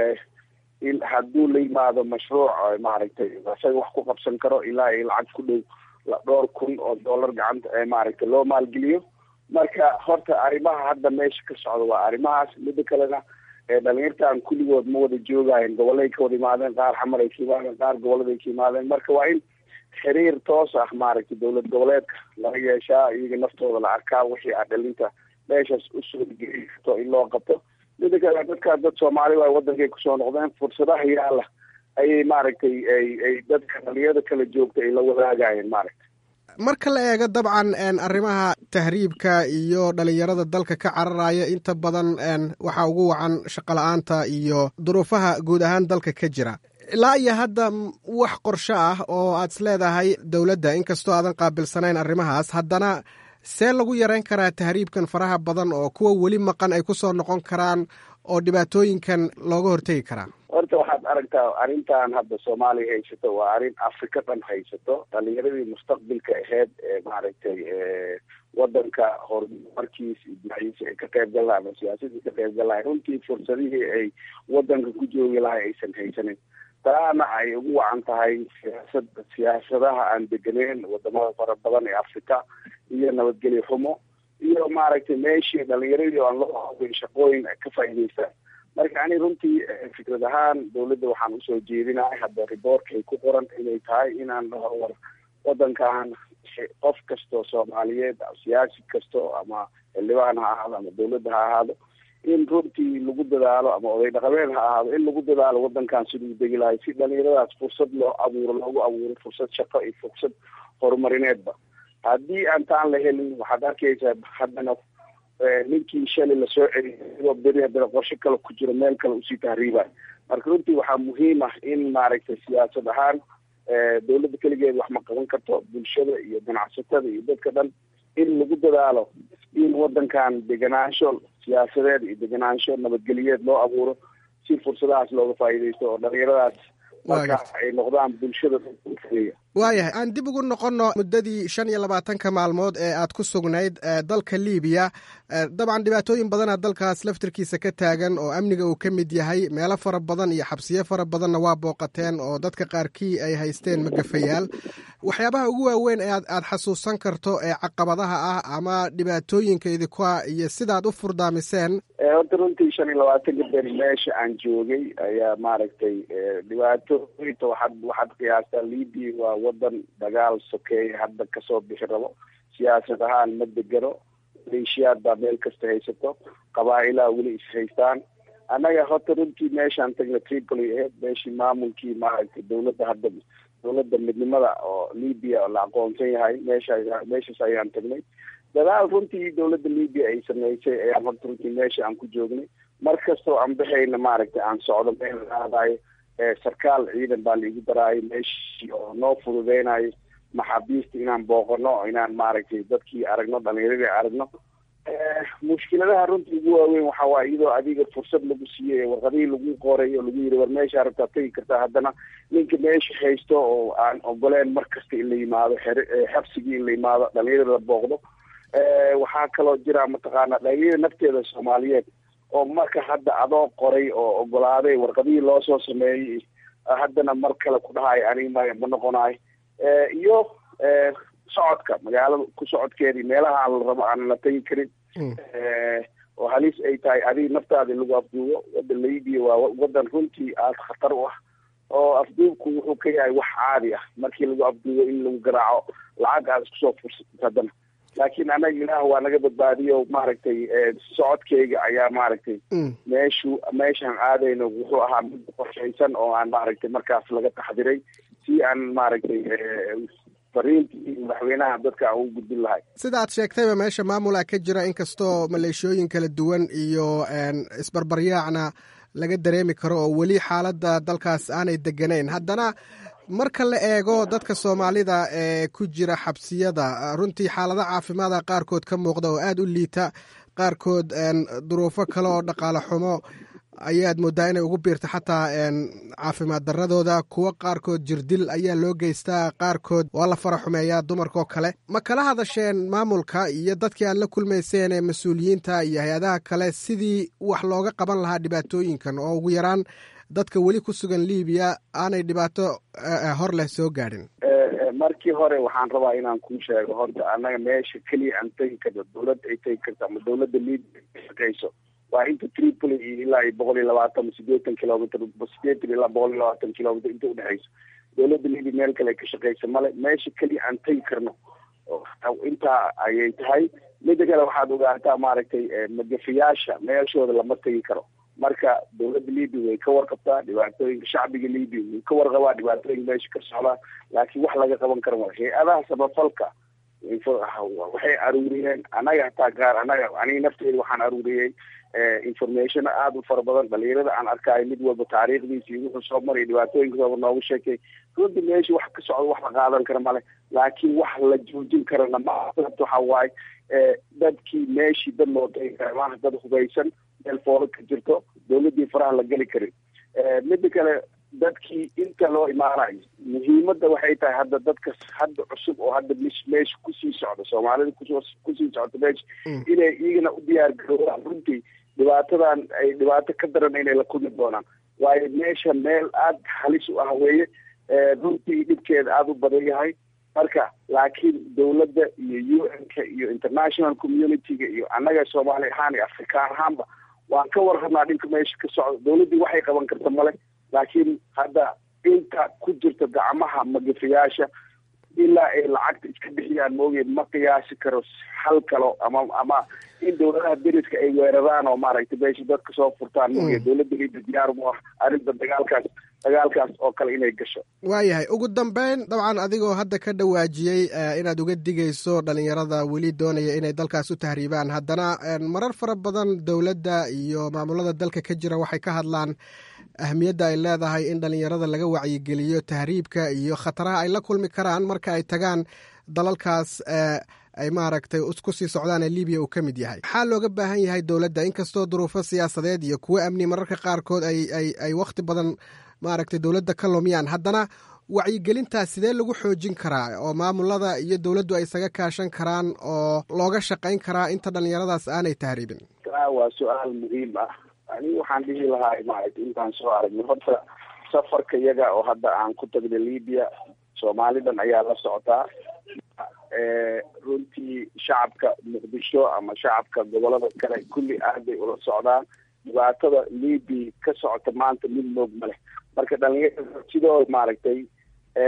[SPEAKER 11] in hadduu la yimaado mashruuc maaragtay isaga wax ku qabsan karo ilaa iyo lacag ku dhow dhowr kun oo dollar gacanta maaragtay loo maalgeliyo marka horta arrimaha hadda meesha ka socda waa arrimahaas mida kalena dhalinyartan kulligood ma wada joogayen gobolay ka wada yimaadeen qaar xamar ay ka yimaadeen qaar goboladay ka yimaadeen marka waa in xiriir toos ah maaragtay dowlad goboleedka laga yeeshaa iyaga naftooda la arkaa wixii a dhalinta meeshaas usoo geli karto in loo qabto mida kale dadkaa dad soomaali waa wadankay kusoo noqdeen fursadaha yaala ayay maaragtay ay ay dadka dhalinyarada kala joogta ay la wadaagayeen maaragtay
[SPEAKER 10] marka la eego dabcan arrimaha tahriibka iyo dhalinyarada dalka ka cararaya inta badan waxaa ugu wacan shaqola-aanta iyo duruufaha guud ahaan dalka ka jira ilaa iyo hadda wax qorsho ah oo aad is leedahay dowladda inkastoo aadan qaabilsanayn arrimahaas haddana see lagu yareyn karaa tahriibkan faraha badan oo kuwa weli maqan ay ku soo noqon karaan oo dhibaatooyinkan looga hortegi karaa
[SPEAKER 11] horta waxaad aragtaa arrintan hadda soomaaliya haysato waa arrin afrika dhan haysato dhalinyaradii mustaqbilka aheyd ee maaragtay wadanka horumarkiis dhinaciisa ay ka qayb gal lahay ama siyaasadii ka qayb gal lahay runtii fursadihii ay wadanka ku joogi lahay aysan haysanin taana ay ugu wacan tahay siyaasad siyaasadaha aan degeneyn wadamada fara badan ee afrika iyo nabadgelyo xumo iyo maaragtay meeshii dhalinyaradii aan loo hawin shaqooyin ay ka faa'iidaystaan marka ani runtii fikrad ahaan dawladda waxaan usoo jeedinahay hadda riboorka ay ku qoran inay tahay inaan dhaho war wadankan qof kastoo soomaaliyeed siyaasi kasto ama xildhibaan ha ahaado ama dawladda ha ahaado in runtii lagu dadaalo ama oday dhaqameed ha ahaado in lagu dadaalo wadankan siduu degi lahay si dhalinyaradaas fursad loo abuuro loogu abuuro fursad shaqo iyo fursad horumarineedba haddii aan taan la helin waxaad arkaysaa haddana ninkii shalay lasoo celiyo beri haddana qorsho kale ku jiro meel kale usii tahriibayo marka runtii waxaa muhiim ah in maaragtay siyaasad ahaan dawladda keligeed wax ma qaban karto bulshada iyo ganacsatada iyo dadka dhan in lagu dadaalo in wadankan deganaansho siyaasadeed iyo deganaansho nabadgeliyeed loo abuuro si fursadahaas looga faa'iidaysto oo dhalinyaradaas marka ay noqdaan bulshada
[SPEAKER 10] waayahay aan dib ugu noqonno muddadii shan iyo labaatanka maalmood ee aad ku sugnayd dalka libiya dabcan dhibaatooyin badana dalkaas laftirkiisa ka taagan oo amniga uu ka mid yahay meelo fara badan iyo xabsiyo fara badanna waa booqateen oo dadka qaarkii ay haysteen magafayaal waxyaabaha ugu waaweyn ee aad xasuusan karto ee caqabadaha ah ama dhibaatooyinka idinka iyo sidaad u furdaamiseen
[SPEAKER 11] horta runtii shan iyo labaatanka beri meesha aan joogay ayaa maaragtay dhibaatooyinta waxaad waxaad qiyaastaa libia waa wadan dagaal sokeeya hadda kasoo bixi rabo siyaasad ahaan ma degano maleeshiyaad baa meel kasta haysato qabaa-ilaa weli is haystaan annaga horta runtii meeshaan tagna tripoli aheyd meeshii maamulkii maaragtay dawladda hadda dawladda midnimada oo libya la aqoonsan yahay meesha meeshaas ayaan tagnay dadaal runtii dawladda libya ay sameysay ayaan horta runtii meesha aan ku joognay mar kastoo aan baxayna maaragtay aan socdo meel aadayo sarkaal ciidan baa laigu daraayo meeshii oo noo fududeynayo maxaabiista inaan booqano inaan maaragtay dadkii aragno dhalinyaradii aragno mushkiladaha runtii ugu waaweyn waxa waaye iyadoo adiga fursad lagu siiyey warqadihii lagu qoray oo lagu yiri war meesha rabtaa tegi kartaa haddana ninka meesha haysto oo aan ogoleen mar kasta in la yimaado xabsigii in la yimaado dhalinyarada la booqdo waxaa kaloo jira mataqaana dhalinyarada nafteeda soomaaliyeed oo marka hadda adoo qoray oo ogolaaday warqadihii loo soo sameeyey haddana mar kale ku dhahayo aniga ma ma noqonayo iyo socodka magaalada ku socodkeedii meelaha aan la rabo aan la tegi karin oo halis ay tahay adiga naftaada lagu afduubo waddan libya waa waddan runtii aada khatar u ah oo afduubku wuxuu ka yahay wax caadi ah markii lagu afduubo in lagu garaaco lacag aad isku soo fursatid haddana laakiin anaga ilaah waa naga badbaadiyo maaragtay socodkeyga ayaa maaragtay meeshu meeshaan aadayno wuxuu ahaa mid qorshaysan oo aan maaragtay markaas laga taxdiray si aan maaragtay fariintii madaxweynaha dadka aan ugu gudbin lahay
[SPEAKER 10] sida aad sheegtayba meesha maamulaa ka jira inkastoo maleeshooyin kala duwan iyo isbarbaryaacna laga dareemi karo oo weli xaaladda dalkaas aanay deganayn haddana marka la eego dadka soomaalida ee ku jira xabsiyada runtii xaalado caafimaada qaarkood ka muuqda oo aada u liita qaarkood duruufo kale oo dhaqaale xumo ayaad moodaa inay ugu biirta xataa caafimaad daradooda kuwo qaarkood jirdil ayaa loo geystaa qaarkood waa la fara xumeeyaa dumarkaoo kale ma kala hadasheen maamulka iyo dadkii aad la kulmayseen ee mas-uuliyiinta iyo hay-adaha kale sidii wax looga qaban lahaa dhibaatooyinkan oo ugu yaraan dadka weli ku sugan libiya aanay dhibaato hor leh soo gaadhin
[SPEAKER 11] markii hore waxaan rabaa inaan kuu sheego horta annaga meesha keliya aan tegi karno dawladda ay tegi karto ama dawladda libia ka shaqeyso waa inta tripoli iyo ilaa iyo boqol iyo labaatan sideetan kilomitr sideetan ilaa boqol iyo labaatan kilomitr inta udhexeyso dawladda libia meel kale ka shaqeysa male meesha keliya aan tegi karno intaa ayay tahay mida kale waxaad ogaataa maaragtay magafayaasha meeshooda lama tegi karo marka dawladda libia way ka warqabtaa dhibaatooyinka shacbiga libia way ka warqabaa dhibaatooyinka meesha ka socdaa laakiin wax laga qaban kara mala hay-adaha samafalka waxay aruuriyeen anaga hataa gaar anaga aniga nafteeda waxaan aruuriyey information aada u fara badan dhalinyarada aan arkaayo mid walba taariikhdiisa iyo wuxuu soo maray dhibaatooyinka sooba noogu sheekay runtii meesha wax ka socda wax la qaadan kara male laakiin wax la joojin karana ma sababta waxa waaye dadkii meeshii dad loo tagi kara maaha dad hubaysan meel foolo ka jirto dawladdii faraha la geli karin mida kale dadkii inta loo imaanayo muhiimadda waxay tahay hadda dadka hadda cusub oo hadda mis meesha kusii socda soomaalida kus kusii socda meesha inay iyagana u diyaar garoobaan runtii dhibaatadan ay dhibaato ka daran inay la kulmi doonaan waayo meesha meel aada halis u ah weeye runtii dhibkeeda aada u badan yahay marka laakiin dawladda iyo u n ka iyo international community-ga iyo annaga soomaali ahaan iyo afrikaan ahaanba waan ka warrabnaa dhinka meesha ka socda dawladdii waxay qaban karta male laakiin hadda inta ku jirta gacmaha magafayaasha ilaa ay lacagta iska bixiyaan moogeed ma qiyaasi karo hal kalo ama ama in dawladaha deriska ay weeraraan oo maaragtay meesha dadka soo furtaan moogeed dawladda liida diyaar mu ah arrinta dagaalkaas dagaalkaas oo kale inay gasho
[SPEAKER 10] waayahay ugu dambeyn dabcan adigoo hadda ka dhawaajiyey inaad uga digayso dhalinyarada weli doonaya inay dalkaas u tahriibaan haddana marar fara badan dowladda iyo maamulada dalka ka jira waxay ka hadlaan ahmiyadda ay leedahay in dhalinyarada laga wacyigeliyo tahriibka iyo khataraha ay la kulmi karaan marka ay tagaan dalalkaas ay maaragtay kusii socdaan ee libiya uu ka mid yahay maxaa looga baahan yahay dowladda inkastoo duruufo siyaasadeed iyo kuwo amni mararka qaarkood ay ay ay wakhti badan maaragtay dowladda ka lumiyaan haddana wacyigelintaas sidee lagu xoojin karaa oo maamulada iyo dowladdu ay isaga kaashan karaan oo looga shaqayn karaa inta dhalinyaradaas aanay tahriibin
[SPEAKER 11] waa su-aal muhiim ah anigu waxaan dhihi lahaa maaragtay intaan soo aragnay horta safarka iyaga oo hadda aan ku tagnay libya soomaalidan ayaa la socotaa runtii shacabka muqdisho ama shacabka gobolada kale kulli aad bay ula socdaan dhibaatada libya ka socota maanta mid moog ma leh marka dhalinyarada sidoo maaragtay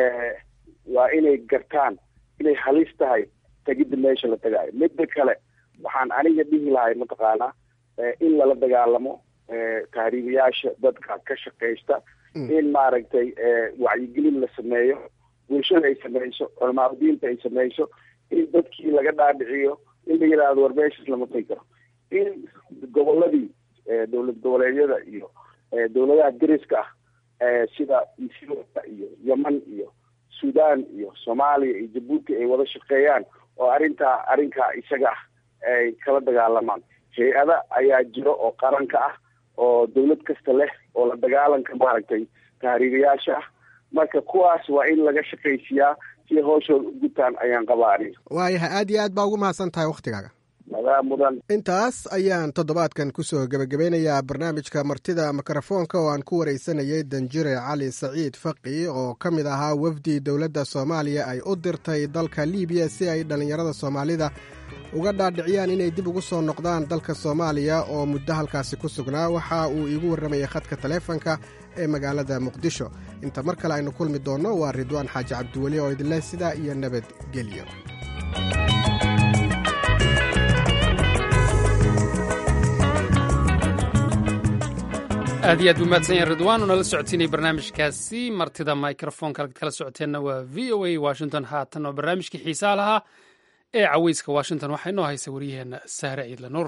[SPEAKER 11] waa inay gartaan inay halis tahay tegidda meesha la tagaayo midda kale waxaan aniga dhihi lahay mataqaanaa in lala dagaalamo tahriibayaasha dadka ka shaqaysta in maaragtay wacyigelin la sameeyo bulshada ay sameyso culamaadudiinta ay sameyso in dadkii laga dhaadhiciyo in la yidhaahdo war meeshas lama tagi karo in goboladii dowlad goboleedyada iyo dowladaha dariska ah sida ethiopia iyo yeman iyo sudan iyo soomaaliya iyo jabuuti ay wada shaqeeyaan oo arrintaa arrinkaa isaga ah ay kala dagaalamaan hay-ada ayaa jiro oo qaranka ah oo dawlad kasta leh oo la dagaalanka maaragtay tahriibayaasha ah marka kuwaas waa in laga shaqaysiiyaa si hooshooda u gutaan ayaan qabaa aniga
[SPEAKER 10] waayahay aad iyo aad baa ugu mahadsan tahay wakhtigaaga
[SPEAKER 11] adaa mudan
[SPEAKER 10] intaas ayaan toddobaadkan kusoo gebagabeynayaa barnaamijka martida mikrofoonka oo aan ku wareysanayay danjire cali saciid faqi oo ka mid ahaa wafdi dowladda soomaaliya ay u dirtay dalka liibiya si ay dhallinyarada soomaalida uga dhaadhiciyaan inay dib ugu soo noqdaan dalka soomaaliya oo muddo halkaasi ku sugnaa waxa uu iigu warramayay khadka taleefanka ee magaalada muqdisho inta mar kale aynu kulmi doonno waa ridwaan xaaji cabdiweli oo idinleh sidaa iyo nabadgelyo
[SPEAKER 1] aad iyo aad buu mahadsan yahay ridwaan oo nala socotiinay barnaamijkaasi martida microfonka halkaad kala socoteenna waa v o a washington haatan oo barnaamijkii xiisaa lahaa ee caweyska washington waxaa inoo haysa wariyaheenna sahre ciidla nuur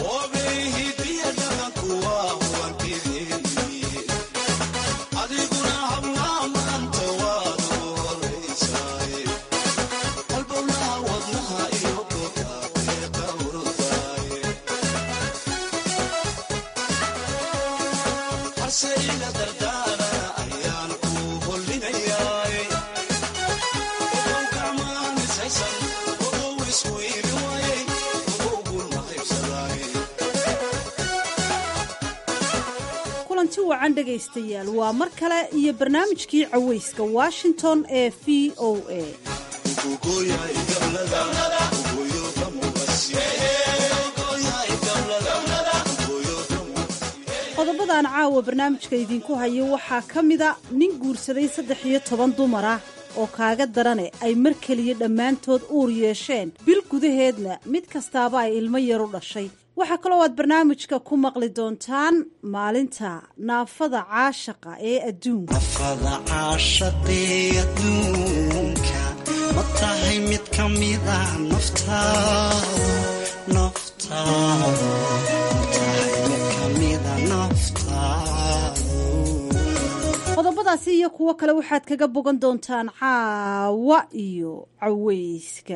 [SPEAKER 12] kulanti wacan dhegaystayaal waa mar kale iyo barnaamijkii caweyska washington ee v o a qodobadan caawa barnaamijka idinku hayo waxaa ka mida nin guursaday saddex iyo toban dumar ah oo kaaga darane ay mar keliya dhammaantood uur yeesheen bil gudaheedna mid kastaaba ay ilmo yar u dhashay waxaa kaloo aad barnaamijka ku maqli doontaan maalinta naafada caashaqa ee adduunka
[SPEAKER 13] ma tahay mid ka mida
[SPEAKER 12] qodobadaasi iyo kuwo kale waxaad kaga bogan doontaan caawa iyo caweyska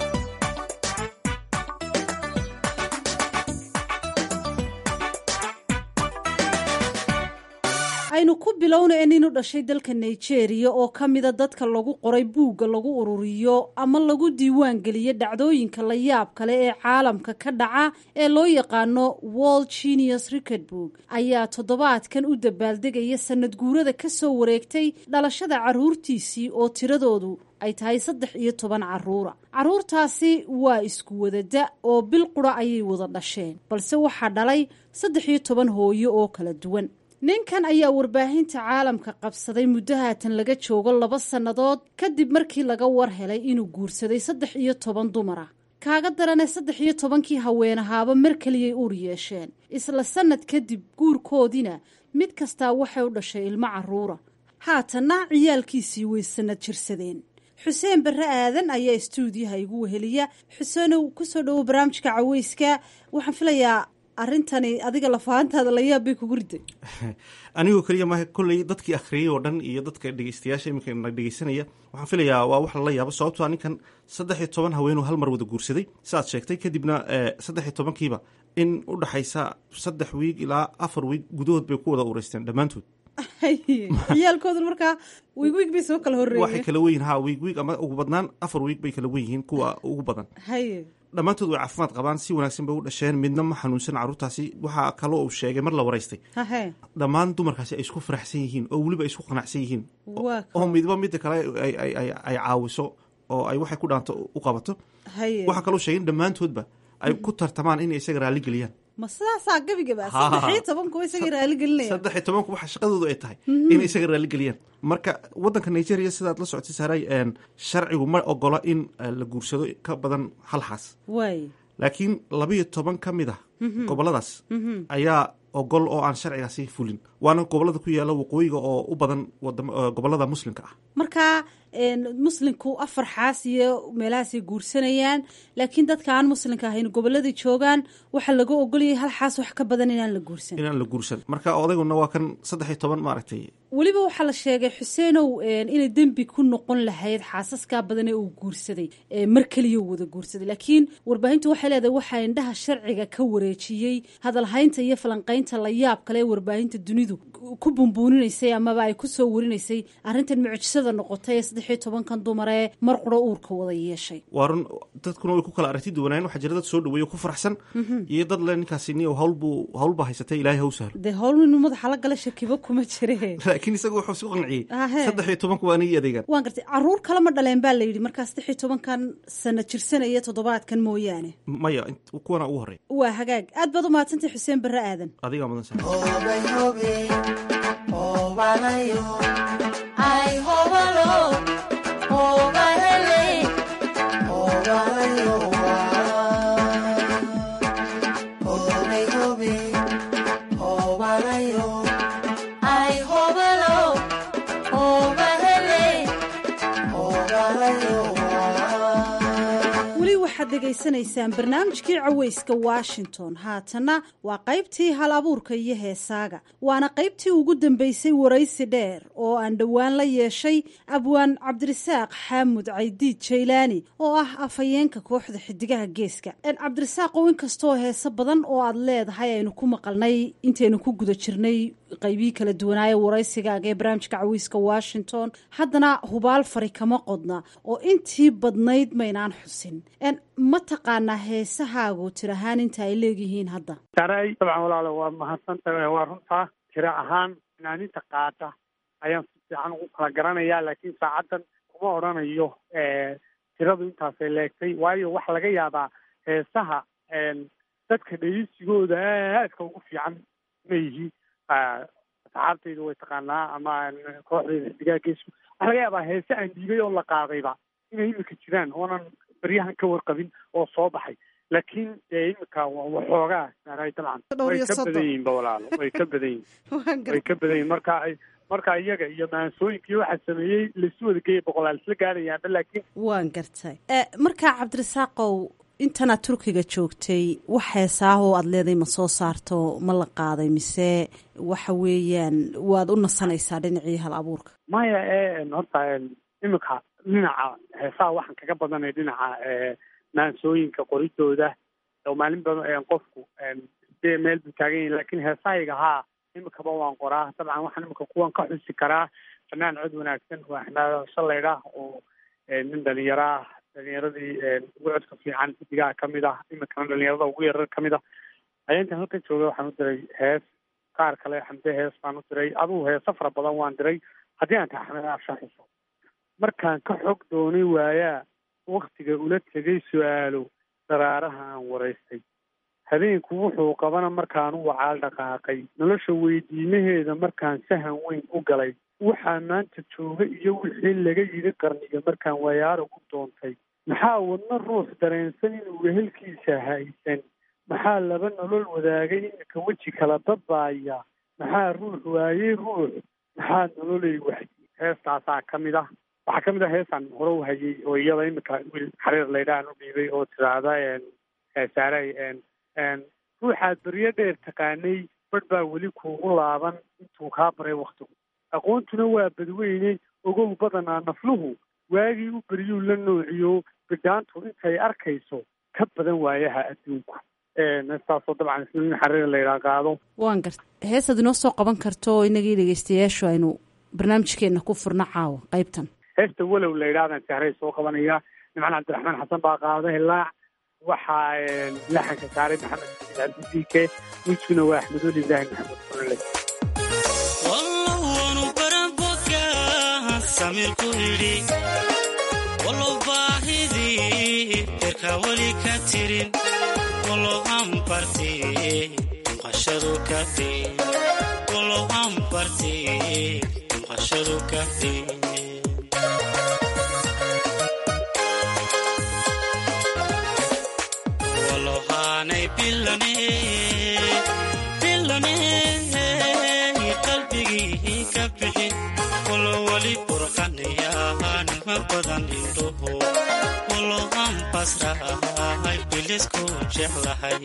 [SPEAKER 12] aynu ku bilowna in inu dhashay dalka nigeria oo ka mida dadka lagu qoray buugga lagu ururiyo ama lagu diiwaan geliyo dhacdooyinka la yaab kale ee caalamka ka dhaca ee loo yaqaano world genius record book ayaa toddobaadkan u dabaaldegaya sanad guurada ka soo wareegtay dhalashada caruurtiisii oo tiradoodu ay tahay saddex iyo toban caruura caruurtaasi waa isku wadada oo bil qura ayay wada dhasheen balse waxaa dhalay saddex iyo toban hooyo oo kala duwan ninkan ayaa warbaahinta caalamka qabsaday muddo haatan laga joogo laba sannadood kadib markii laga war helay inuu guursaday saddex iyo toban dumar ah kaaga darane saddex iyo tobankii haweenahaaba mar keliyay uur yeesheen isla sannad kadib guurkoodiina mid kastaa waxay u dhashay ilmo caruura haatanna ciyaalkiisii way sannad jirsadeen xuseen barre aadan ayaa istuudiyaha igu weheliya xuseenow kusoo dhowo barnaamijka caweyska waxaan filayaa arrintani adiga lafahantaada la yaab bay kugu riday
[SPEAKER 14] anigoo keliya maaha kolley dadkii akhriyey oo dhan iyo dadka dhegeystayaasha iminka na dhegeysanaya waxaan filayaa waa wax lala yaabo sababtoa ninkan saddex iyo toban haweenuu hal mar wada guursaday saaad sheegtay kadibna saddex iyo tobankiiba in u dhaxaysa saddex wiig ilaa afar wiig gudahood bay ku wada ureysteen dhammaantood
[SPEAKER 12] ciyaalkoodu markaa wiig wiig bay soo kala horreeyeen
[SPEAKER 14] waxay kala weyihin ha wiig wiig ama ugu badnaan afar wiig bay kala wen yihiin kuwa ugu badan
[SPEAKER 12] haye
[SPEAKER 14] dhammaantood way caafimaad qabaan si wanaagsan bay u dhasheen midna ma xanuunsan carruurtaasi waxaa kaloo uu sheegay mar la waraystay
[SPEAKER 12] hahe
[SPEAKER 14] dhammaan dumarkaasi ay isku faraxsan yihiin oo weliba ay isku qanacsan yihiin
[SPEAKER 12] waa
[SPEAKER 14] oo midba midda kale ay caawiso oo ay waxay ku dhaanto u qabato
[SPEAKER 12] haye
[SPEAKER 14] waxaa kaloo sheegay in dhammaantoodba ay ku tartamaan inay isaga raalli geliyaan
[SPEAKER 12] ma sidaasaa gebigaba saddex iyo tobankuwa isaga raali gelinaya
[SPEAKER 14] saddex iyo tobanku waxa shaqadoodu ay tahay inay isaga raalli geliyaan marka waddanka nigeria sidaad la socotay saaray sharcigu ma ogola in la guursado ka badan hal xaas
[SPEAKER 12] waay
[SPEAKER 14] laakiin labayo toban ka mid ah goboladaas ayaa ogol oo aan sharcigaasi fulin waana gobolada ku yaala waqooyiga oo u badan gobolada muslimka ah
[SPEAKER 12] marka muslimku afar xaas iyo meelahaasay guursanayaan laakiin dadka aan muslimka ahayn goboladai joogaan waxaa laga ogolayay hal xaas wax ka badan inaan la guursan
[SPEAKER 14] inaan la guursan marka odayguna waa kan saddex iyo toban maaragtay
[SPEAKER 12] weliba waxaa la sheegay xuseenow inay dembi ku noqon lahayd xaasaskaa badan ee uu guursaday mar keliya wada guursaday laakiin warbaahintu waxay leedahay waxaa indhaha sharciga ka wareejiyey hadalhaynta iyo falanqaynta la yaab kale ee warbaahinta dunidu ku bumbuuninaysay amaba ay ku soo warinaysay arrintan mucjisada noqotay ee saddex iyo tobankan dumar ee mar quro uurka wada yeeshay
[SPEAKER 14] waa run dadkuna way ku kala aragti duwanaayen waxaa jira dad soo dhaweeyo ku faraxsan iyo dad le ninkaasi ni hawlbuu hawlbaa haysatay ilaahay haw sahlo
[SPEAKER 12] dee hawl inuu madaxa la gala shakibo kuma jire
[SPEAKER 14] laakiin isaga wuxuu isku qanciyey saddex iyo tobanku waa anigii adeegan
[SPEAKER 12] waan gartay caruur kale ma dhaleen baa la yidhi markaa saddex iyo tobankan sana jirsanaya toddobaadkan mooyaane
[SPEAKER 14] maya kuwana ugu horreya
[SPEAKER 12] waa hagaag aad baad u mahadsantay xuseen barre aadan
[SPEAKER 14] adigaa mudan sa
[SPEAKER 12] degeysanaysaan barnaamijkii caweyska washington haatanna waa qaybtii hal abuurka iyo heesaaga waana qaybtii ugu dambeysay waraysi dheer oo aan dhowaan la yeeshay abwaan cabdirasaaq xaamud caydiid jaylaani oo ah afhayeenka kooxda xidigaha geeska cabdirasaaqow inkastoo heese badan oo aad leedahay aynu ku maqalnay intaynu ku guda jirnay qaybihii kala duwanaaye waraysigaaga ee barnaamijka caweyska washington haddana hubaal fari kama qodna oo intii badnayd maynaan xusin ma taqaanaa heesahaagu tir ahaan inta ay leeyihiin hadda
[SPEAKER 15] saray dabcan walaalo waa mahadsantahay waa runtaa tiro ahaan finaaninta qaata ayaan si fiican ugu kala garanayaa laakiin saacaddan kuma odhanayo tiradu intaasay leegtay waayo waxaa laga yaabaa heesaha dadka dhegeysigooda aadka ugu fiican ma yihi asxaabtayda way taqaanaa ama kooxdayda xidigaa geesku waxaa laga yaabaa heese aan dhiibay oo la qaadayba inay imika jiraan oonan baryahan ka warqabin oo soo baxay laakiin dee imika waxoogaa saaray dabcan way ka badan yihiin ba walaalo way ka badan yihin way ka badan yihin marka marka iyaga iyo maansooyinka iyo waxaa sameeyey laisu wada geeya boqolaal isla gaarayaanba laakiin
[SPEAKER 12] waan gartay markaa cabdirasaaqow intanaad turkiga joogtay wax heesaahoo aada leedahay ma soo saarto ma la qaaday mise waxa weeyaan waad u nasanaysaa dhinacii hal abuurka
[SPEAKER 15] maya horta imika dhinaca heesaha waxaan kaga badanay dhinaca maansooyinka qoridooda oo maalin badan qofku dee meel buu taagan yahi lakin heesahayga haa imikaba waan qoraa dabcan waxaan imika kuwan ka xusi karaa fanaan cod wanaagsan waa axmed shalayda oo nin dhalinyaro ah dhalinyaradii ugu codka fiican xidigaha kamid ah imikana dhalinyarada ugu yarar kamid ah ayaa intaan halkan jooga waxaan u diray hees qaar kale xamde hees baan u diray adugu heeso fara badan waan diray haddii aan tahay axmed afshaxiso markaan ka xog doonay waayaa waktiga ula tegay su-aalo daraaraha aan waraystay habeenku wuxuu qabana markaan u wacaal dhaqaaqay nolosha weydiimaheeda markaan sahan weyn u galay waxaa maanta jooga iyo wixii laga yidhi qarniga markaan wayaara u doontay maxaa wadna ruux dareensan inuu wehelkiisa haysan maxaa laba nolol wadaagay imika weji kala dadbaaya maxaa ruux waayey ruux maxaa nololay waxdi heestaasaa ka mid ah waxaa ka mid ah heesaan hore u hayay oo iyada imika wiil xariir laydhaan u dhiibay oo tiraahda saaray ruuxaad beryo dheer taqaanay badh baa weli kuugu laaban intuu kaa baray waktigu aqoontuna waa badweyne ogow badanaa nafluhu waagii u beryuu la noociyo bidhaantu intay arkayso ka badan waayaha adduunku heestaasoo dabcan isna xariir laydhaa qaado
[SPEAKER 12] waan garta heesaad inoo soo qaban karto oo inagii dhegeystayaashu aynu barnaamijkeena ku furno caawa qaybtan
[SPEAKER 15] heesta walow la yidhahdan sahray soo qabanaya nimcan cabdiraxmaan xasan baa qaada hilaac waxaa laxanka saaray maxamed cabdidike wiskuna waa axmedul ibraahim maxamed kulale
[SPEAKER 13] samirku yidhi walow baahidii derka weli ka tirin walow ambarti mqashadu ka dhin walow ambarti mqashadu ka dhin aanay bilane bilane qalbigii ka bixin walo weli burqanayaanima badan indhoho walo aan basrahay bilisku jeclahay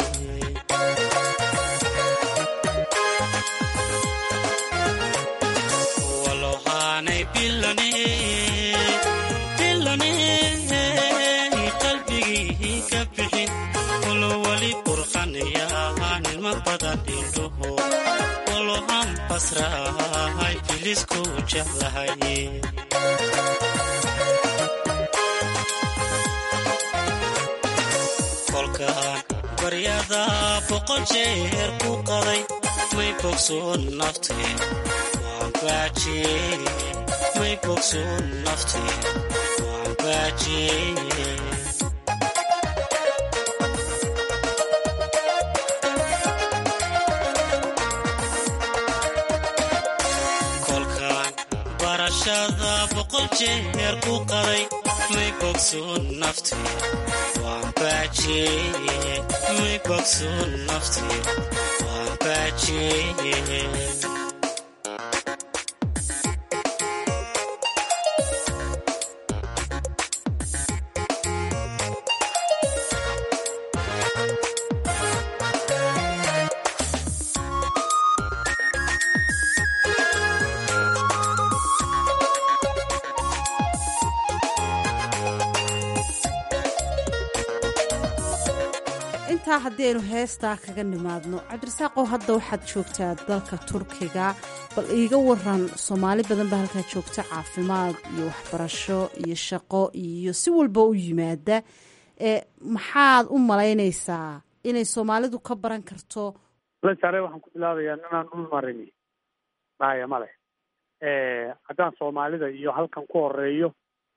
[SPEAKER 13] walo aanay bilane bilane qalbigii ka bixin walo weli burqanayaanima badan indhoho walo aan basrahay bilisku jeclahay kolkaan baryada boqol jeer ku qaday may bogsoon naftee waan baajiyey may bogsoon naftee waan baajiyey kolkaan barashada boqol jeer ku qaday may bogsoon naftee waan baajiyey may bogsoon naftee waan baajiyey
[SPEAKER 12] intaa haddaynu heestaa kaga nimaadno cabdirasaaqow hadda waxaad joogtaa dalka turkiga bal iiga waran soomaali badan baa halkaa joogta caafimaad iyo waxbarasho iyo shaqo iyo si walba u yimaada ee maxaad u malaynaysaa inay soomaalidu ka baran karto
[SPEAKER 15] lasaare waxaan ku bilaabayaa ninaan dhul marini maaya male haddaan soomaalida iyo halkan ku horeeyo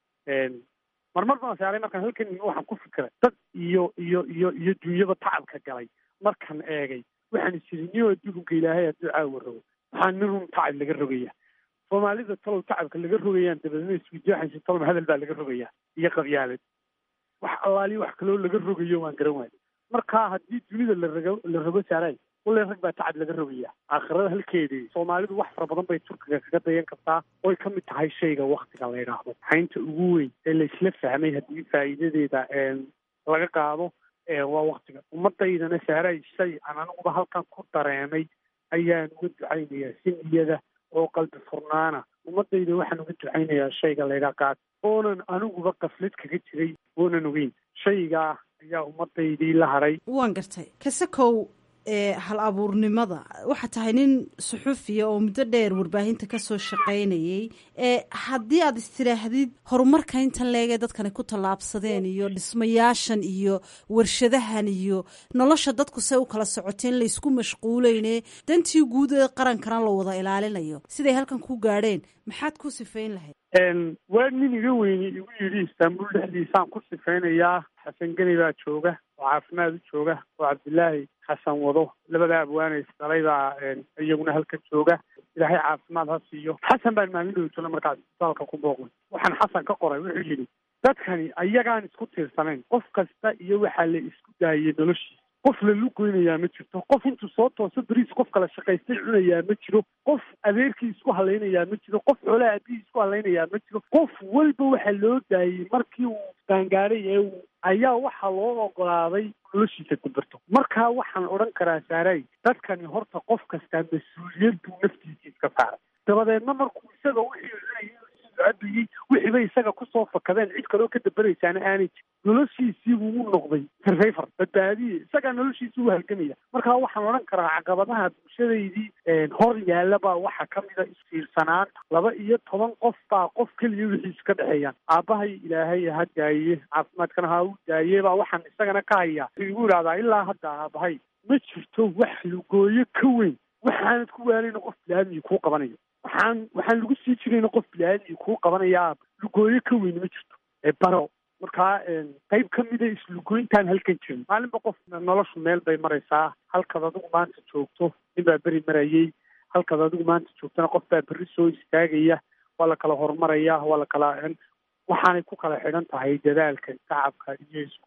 [SPEAKER 15] marmar baan saaray markaan halkan imi waxaan ku fikiray dad iyo iyo iyo iyo dunyaba tacabka galay markaan eegay waxaan isiri niyo adduunka ilaahay hadduu caawa rogo waxaa nin run tacab laga rogaya soomaalida talow tacabka laga rogayaan dabeedna iswidaaxaysa talow hadal baa laga rogayaa iyo qabyaalad wax allaaliyo wax kaloo laga rogayo waan garan waayo marka haddii dunida la rago la rogo saaray wallay rag baa tacab laga rogaya aakhirada halkeedii soomaalidu wax fara badan bay turkiga kaga dayan kartaa oy ka mid tahay shayga waktiga la yidhaahdo xaynta ugu weyn ee laysla fahmay haddii faa'iidadeeda laga qaado waa waktiga ummadaydana saaray shay aan aniguba halkan ku dareemay ayaan uga ducaynayaa si niyada oo qalbi furnaana ummadayda waxaan uga ducaynayaa shayga laydhaa qaad oonan aniguba qaflad kaga jiray oonan ogeyn shaygaa ayaa ummadaydii la haray
[SPEAKER 12] waan gartay kasakow ee hal abuurnimada waxaa tahay nin suxufiya oo muddo dheer warbaahinta kasoo shaqaynayay ee haddii aad istiraahdid horumarka intan leegee dadkani ku tallaabsadeen iyo dhismayaashan iyo warshadahan iyo nolosha dadku say u kala socoteen laysku mashquuleyne dantii guud ee qarankana la wada ilaalinayo siday halkan ku gaadheen maxaad ku sifayn lahayd
[SPEAKER 15] waa nin iga weyni igu yidhi istaanbul dhexdiisaan ku sifaynayaa xasan geni baa jooga oo caafimaad u jooga oo cabdilaahi xasan wado labada abwaane isdhalay baa iyaguna halkan jooga ilaahay caafimaad ha siiyo xasan baan maalin dhowtolo markaas isbitaalka ku booqnay waxaan xasan ka qoray wuxuu yidhi dadkani ayagaan isku tiirsanayn qof kasta iyo waxaa la isku daayay noloshiisa qof la lugoynayaa ma jirto qof intuu soo tooso beriis qof kala shaqaystay cunayaa ma jiro qof adeerkii isku halaynayaa ma jiro qof xoolaha aabihii isku halaynayaa ma jiro qof walba waxaa loo daayey markii uu gaangaaray ee uu ayaa waxaa loo ogolaaday noloshiisa gudbarto marka waxaan odhan karaa saaray dadkani horta qof kastaa mas-uuliyad buu naftiisa iska saaray dabadeedna markuu isaga wixii cabayey wixiibay isaga kusoo fakadeen cid kaloo ka dabaraysaana aanay jir noloshiisii buu u noqday survivor badbaadiye isagaa noloshiisii u halgamaya marka waxaan odhan karaa caqabadaha bulshadaydii hor yaalla baa waxaa ka mida isfiirsanaanta laba iyo toban qof baa qof keliya wixiis ka dhexeeyaan aabbahay ilaahay ha daaye caafimaadkana ha u daaye baa waxaan isagana ka hayaa wuxuu igu idhahdaa ilaa hadda aabbahay ma jirto wax lugooyo ka weyn waxaanad ku waalayna qof bilaadmii kuu qabanayo waxaan waxaan lagu sii jirayna qof bilaadmii kuu qabanayaa lugooyo ka weyn ma jirto ee baro markaa qayb ka mida islugooyntaan halkan jirin maalinba qof noloshu meel bay maraysaa halkaad adigu maanta joogto nin baa beri marayay halkaad adigu maanta joogtana qof baa berri soo istaagaya waa la kala horumaraya waa la kala waxaanay ku kala xidhan tahay dadaalka tacabka iyo isku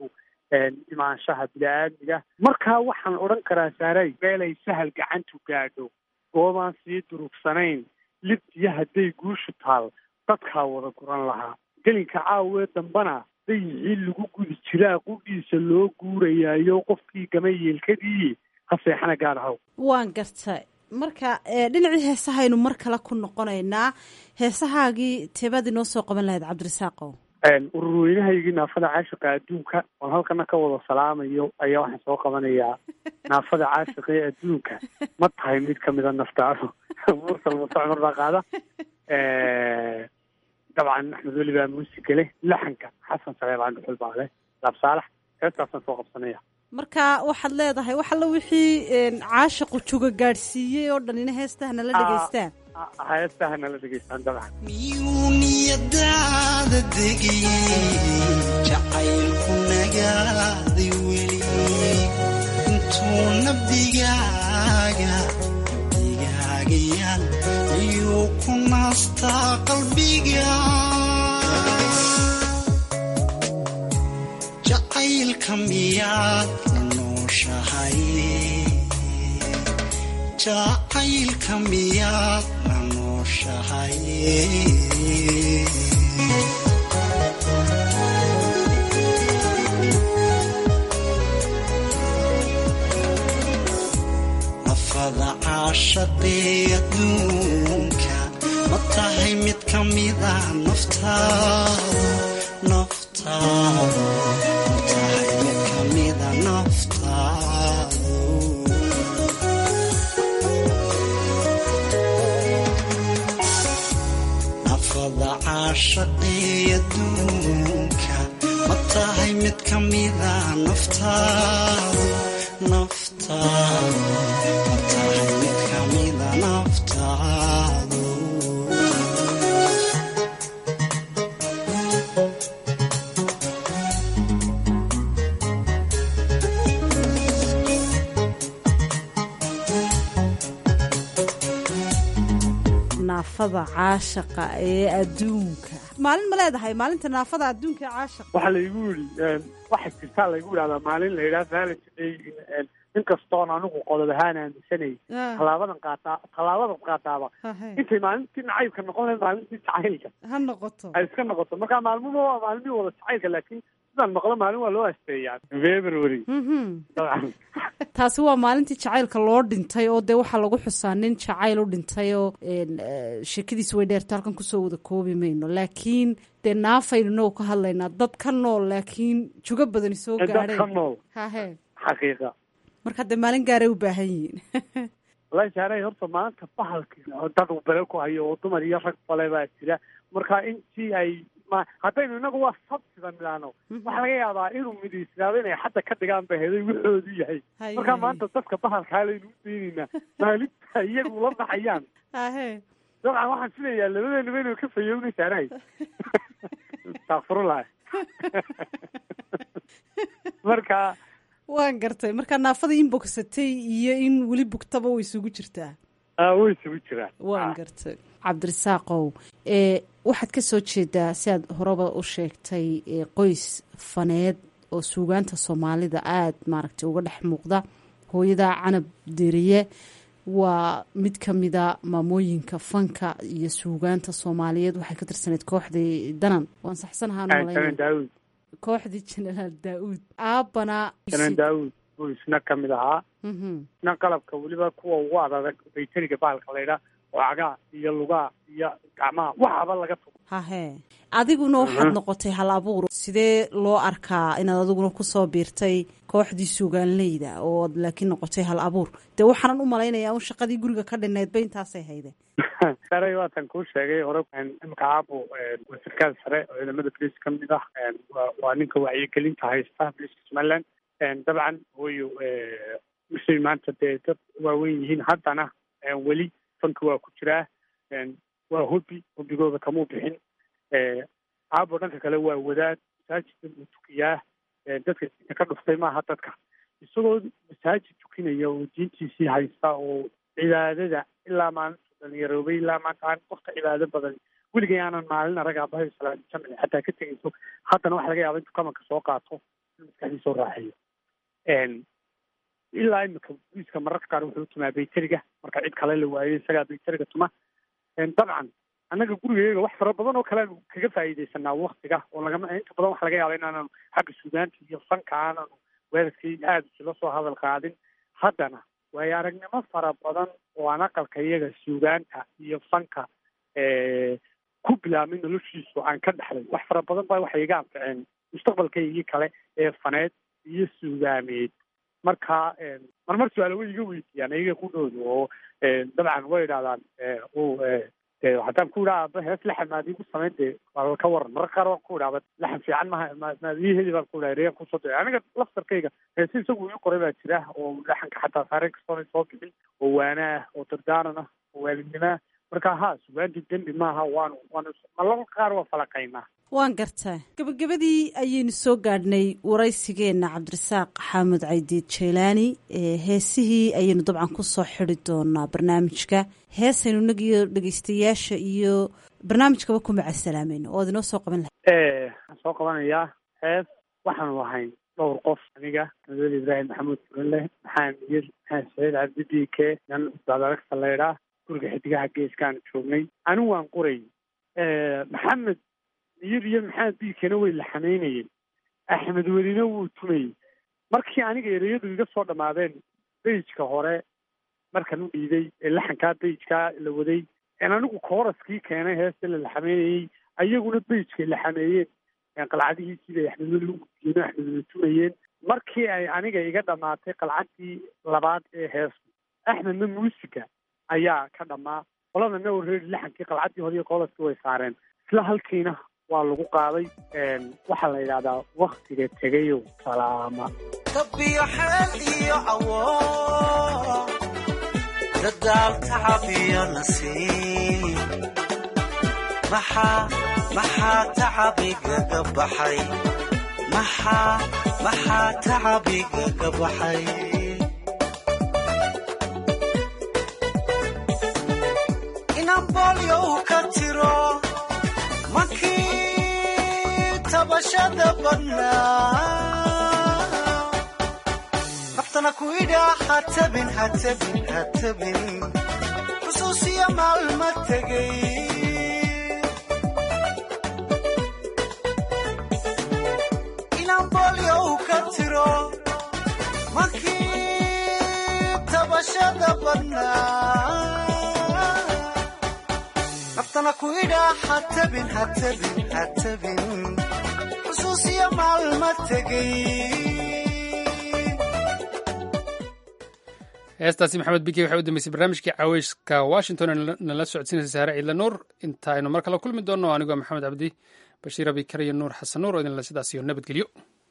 [SPEAKER 15] imaanshaha bini-aadmiga markaa waxaan odhan karaa saaray meelay sahal gacantu gaadho goobaan sii durugsanayn libtiyo hadday guushu taal dadkaa wada guran lahaa gelinka caawee dambana dayixii lagu gudi jiraa qudhiisa loo guurayaayo qofkii gama yeelkadii ha seexana gaadhaw
[SPEAKER 12] waan gartay marka dhinacii heesahaynu mar kale ku noqonaynaa heesahaagii teebaad inoo soo qaban lahayd cabdirasaaqow
[SPEAKER 15] ururweynahaygii naafada caashiqa adduunka oon halkana ka wada salaamayo ayaa waxaan soo qabanayaa naafada caashiqa ee adduunka ma tahay mid kamida naftaado mursal muse cumar baa qaada dabcan axmed weli baa muusiga leh laxanka xasan saleebaan dhuxul baa leh laab saalax heestaasaan soo qabsanaya
[SPEAKER 12] marka waxaad leedahay wax alla wixii caashiqu juga gaadhsiiyey oo dhan ina heestaha nala dhegaystaan
[SPEAKER 15] heestaha nala dhegaystaan dabcan
[SPEAKER 13] miyuu niyadaada degayey jacaylku nagaaday weli intuu nabdigaaga nabdigaagayaan miyuu ku naastaa qalbiga jacaylka miyaad la nooshahay jacaylka miyaad la nooshahay nafada caashaqee adduunka ma tahay mid ka mida naftaada naftaada ma tahay mid ka mida naftaadu nafada caashaqee adduunka ma tahay mid ka mida naftaadu naftaadu ma tahay mid ka mida naftaadu
[SPEAKER 12] naafada caashaqa ee adduunka maalin ma leedahay maalinta naafada adduunka ee caashaqa
[SPEAKER 15] waxaa laygu yidhi waxaa jirtaa laygu yidhahdaa maalin la yidhaha valentday inkastoon anigu qodob ahaan aaminsanay tallaabadan qaataa tallaabadan qaataaba intay maalintii nacaybka noqon lahayd maalintii jacaylka
[SPEAKER 12] ha noqoto
[SPEAKER 15] ay iska noqoto marka maalmuhu waa maalmihii wada jacaylka laakiin sidaan maqlo maalin waa loo asteeyaa february dabcan
[SPEAKER 12] taasi waa maalintii jacaylka loo dhintay oo dee waxaa lagu xusaa nin jacayl u dhintay oo sheekadiis way dheerta halkan kusoo wada koobi mayno laakiin dee naafaynu inagoo ka hadlaynaa dad ka nool laakiin jugo badani soo
[SPEAKER 15] dad ka
[SPEAKER 12] gaadheen
[SPEAKER 15] nool
[SPEAKER 12] hahe
[SPEAKER 15] xaqiiqa
[SPEAKER 12] marka dee maalin gaaray u baahan yihiin
[SPEAKER 15] wallahi saaray horta maanta bahalki dad uu bele ku hayo oo dumar iyo rag bale baa jira marka intii ay ma haddaynu inagu waa sabsida midhaano waxaa laga yaabaa inuu midiisnaado inay xadda ka dhigaan ba heday wuxoodu yahay
[SPEAKER 12] Haye,
[SPEAKER 15] marka
[SPEAKER 12] haye.
[SPEAKER 15] maanta dadka bahalkaa laynu u daynaynaa maalinta iyagu la baxayaan
[SPEAKER 12] hahe
[SPEAKER 15] dabcan waxaan filayaa labadeenaba inuu ka fayownay saaray astaqfirullah marka
[SPEAKER 12] waan gartay marka naafada in bogsatay iyo in weli bugtaba way isugu jirtaa
[SPEAKER 15] ah, way isugu jiraan
[SPEAKER 12] waan gartay cabdirasaaqow ee waxaad ka soo jeedaa si aad horeba u sheegtay ee qoys faneed oo suugaanta soomaalida aada maaragtay uga dhex muuqda hooyada canab deriye waa mid ka mida maamooyinka fanka iyo suugaanta soomaaliyeed waxay ka tirsaneyd kooxdii danan waan saxsanahaan
[SPEAKER 15] janan daawud
[SPEAKER 12] kooxdii jenaraal daa-uud aabbana
[SPEAKER 15] janan daawud buu isna ka mid ahaa
[SPEAKER 12] Mhm.
[SPEAKER 15] isna qalabka weliba kuwa ugu adag baytariga bahalka laydhaa oo cagaa iyo lugaa iyo gacmaha waxaba laga tugo
[SPEAKER 12] hahee adiguna waxaad noqotay hal abuur sidee loo arkaa inaad adiguna kusoo biirtay kooxdii suugaanleyda oo aad laakiin noqotay hal abuur dee waxaanan u malaynayaa un shaqadii guriga ka dhinaydba intaasay hayde
[SPEAKER 15] sare waatan kuu sheegay hore imika aabo waa sarkaal sare oo ciidamada boliis ka mid ah waa waa ninka wacyigelinta haysta boliiska somaliland dabcan hooyo misay maanta dee dad waaweyn yihiin haddana weli fanka waa ku jiraa waa hobi hobigooda kamuu bixin aabo dhanka kale waa wadaad masaajidka uu tukiyaa dadka diinta ka dhuftay maaha dadka isagoo masaajid tukinaya oo diintiisii haysta oo cibaadada ilaa maalintu dhalinyaroobay ilaa maanta aan qofka cibaado badan weligay aanan maalin arag aabahay salaadi jamci xataa ka tegayso haddana waxa laga yaaba intuu kamanka soo qaato maskaxdiisa u raaxeeyo ilaa imika booliiska mararka qaar wuxuu tumaa bayteriga marka cid kale la waayo isagaa bayteriga tuma dabcan annaga gurigeega wax fara badan oo kale aanu kaga faa'iidaysanaa waktiga oo lagama inta badan waxa laga yaaba inaananu xagga suugaanta iyo fanka aananu weerarkii aada isula soo hadal qaadin haddana waayo aragnimo fara badan oo aan aqalka iyaga suugaanta iyo fanka ku bilaabmay noloshiisu aan ka dhexlay wax fara badan baa waxay iga anficeen mustaqbalkaygii kale ee faneed iyo suugaameed marka marmar su-aalo way iga weydiiyaan iyaga ku dhowda oo dabcan way idhahdaan haddaan ku idhaha aba hees laxan maad iigu samayn dee waa ka waran mararka qaar waan ku idhahba laxan fiican maha maad ii heli baan ku idhaha reyan kusoo daya aniga laftarkayga heesi isagu ii qoray baa jira oo laxanka xataa saareen kastoona soo bixin oo waana ah oo dardaaran ah oo waalidnimo ah marka ha sugaanti dembi maaha waanu waanu malaba qaar waa falaqaynaa
[SPEAKER 12] waan gartaa gabagabadii ayaynu soo gaadhnay waraysigeenna cabdirasaaq xaamud caydiid jeylaani heesihii ayaynu dabcan kusoo xidi doonaa barnaamijka heesaynu inagiyo dhegeystayaasha iyo barnaamijkaba ku macasalaamayno oo ad inoo soo qaban lahay
[SPEAKER 15] waxaan soo qabanayaa hees waxaanu ahayn dhowr qof aniga madweli ibraahim maxamuud furanleh maxaa miyir maxaa saciid cabdi b k nan dadaragsa leydhaa guriga xidigaha geeskaan joognay anigu waan qoray maxamed miyir iyo maxamed biikena way laxamaynayeen axmed welina wuu tumayey markii aniga ereyadu iga soo dhammaadeen beyjka hore markan u dhiiday ee laxankaa beyjkaa la waday en anigu kooraskii keenay heesta la laxamaynayey ayaguna beyjkay laxameeyeen qalcadihiisii bay axmed weli u gudiyeen oo axmed weli tumayeen markii ay aniga iga dhammaatay qalcadii labaad ee heestu axmedna muusiga ayaa ka dhammaa qoladana wareeri laxankii qalcaddii hore iyo koolaskii way saareen isla halkiina waa lagu qaaday waxaa la yidhahdaa waktiga tegayo salaama
[SPEAKER 13] kabiyo xeel iyo cawo dadaal tacab iyo nasiib maxaa maxaa tacabigaga baxay maxaa maxaa tacabigaga baxay inaan boolyo u ka tiro makii tabashada badnaa naftana ku idhaa hatabin hatabin hatabin xusuusiya maalma tegay inaan boolyo u ka tiro makii tabashada badnaa naftana ku idhaa hatabin hatabin hatabin xusuusiya maalma tegay
[SPEAKER 1] heestaasi maxamed biki waxay u dambeysay barnaamijkii caweyska washington ee nala socodsiinaysa saare ciidla nuur inta aynu mar kale kulmi doonno anigoo maxamed cabdi bashiir abikar iyo nuur xasan nuur oo idinle sidaas iyo nabadgelyo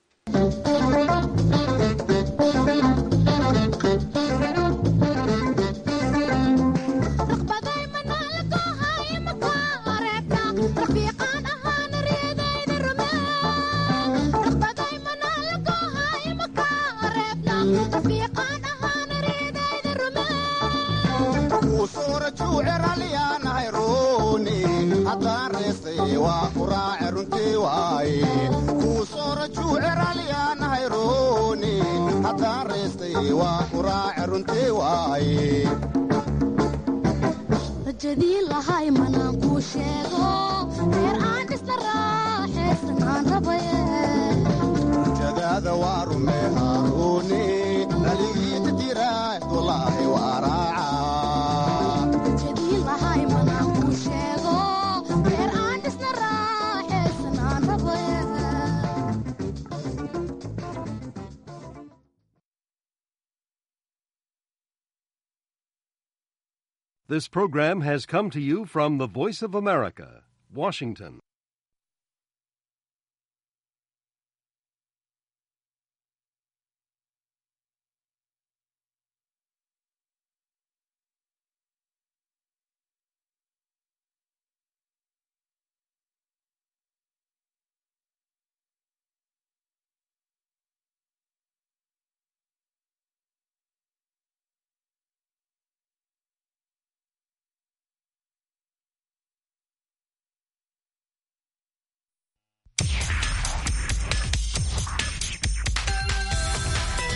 [SPEAKER 16] rajadii lahay manaan kuu sheego reer aan dhisna raaxaysanaan rabaye
[SPEAKER 17] rajadaada waa rume haaruuni dhaligiita jira wallaahi waa raaca
[SPEAKER 16] rajadii lahay manaan kuu sheego reer aan dhisna raaxaysanaan rabaye
[SPEAKER 18] This program has come to you from the Voice of America, Washington.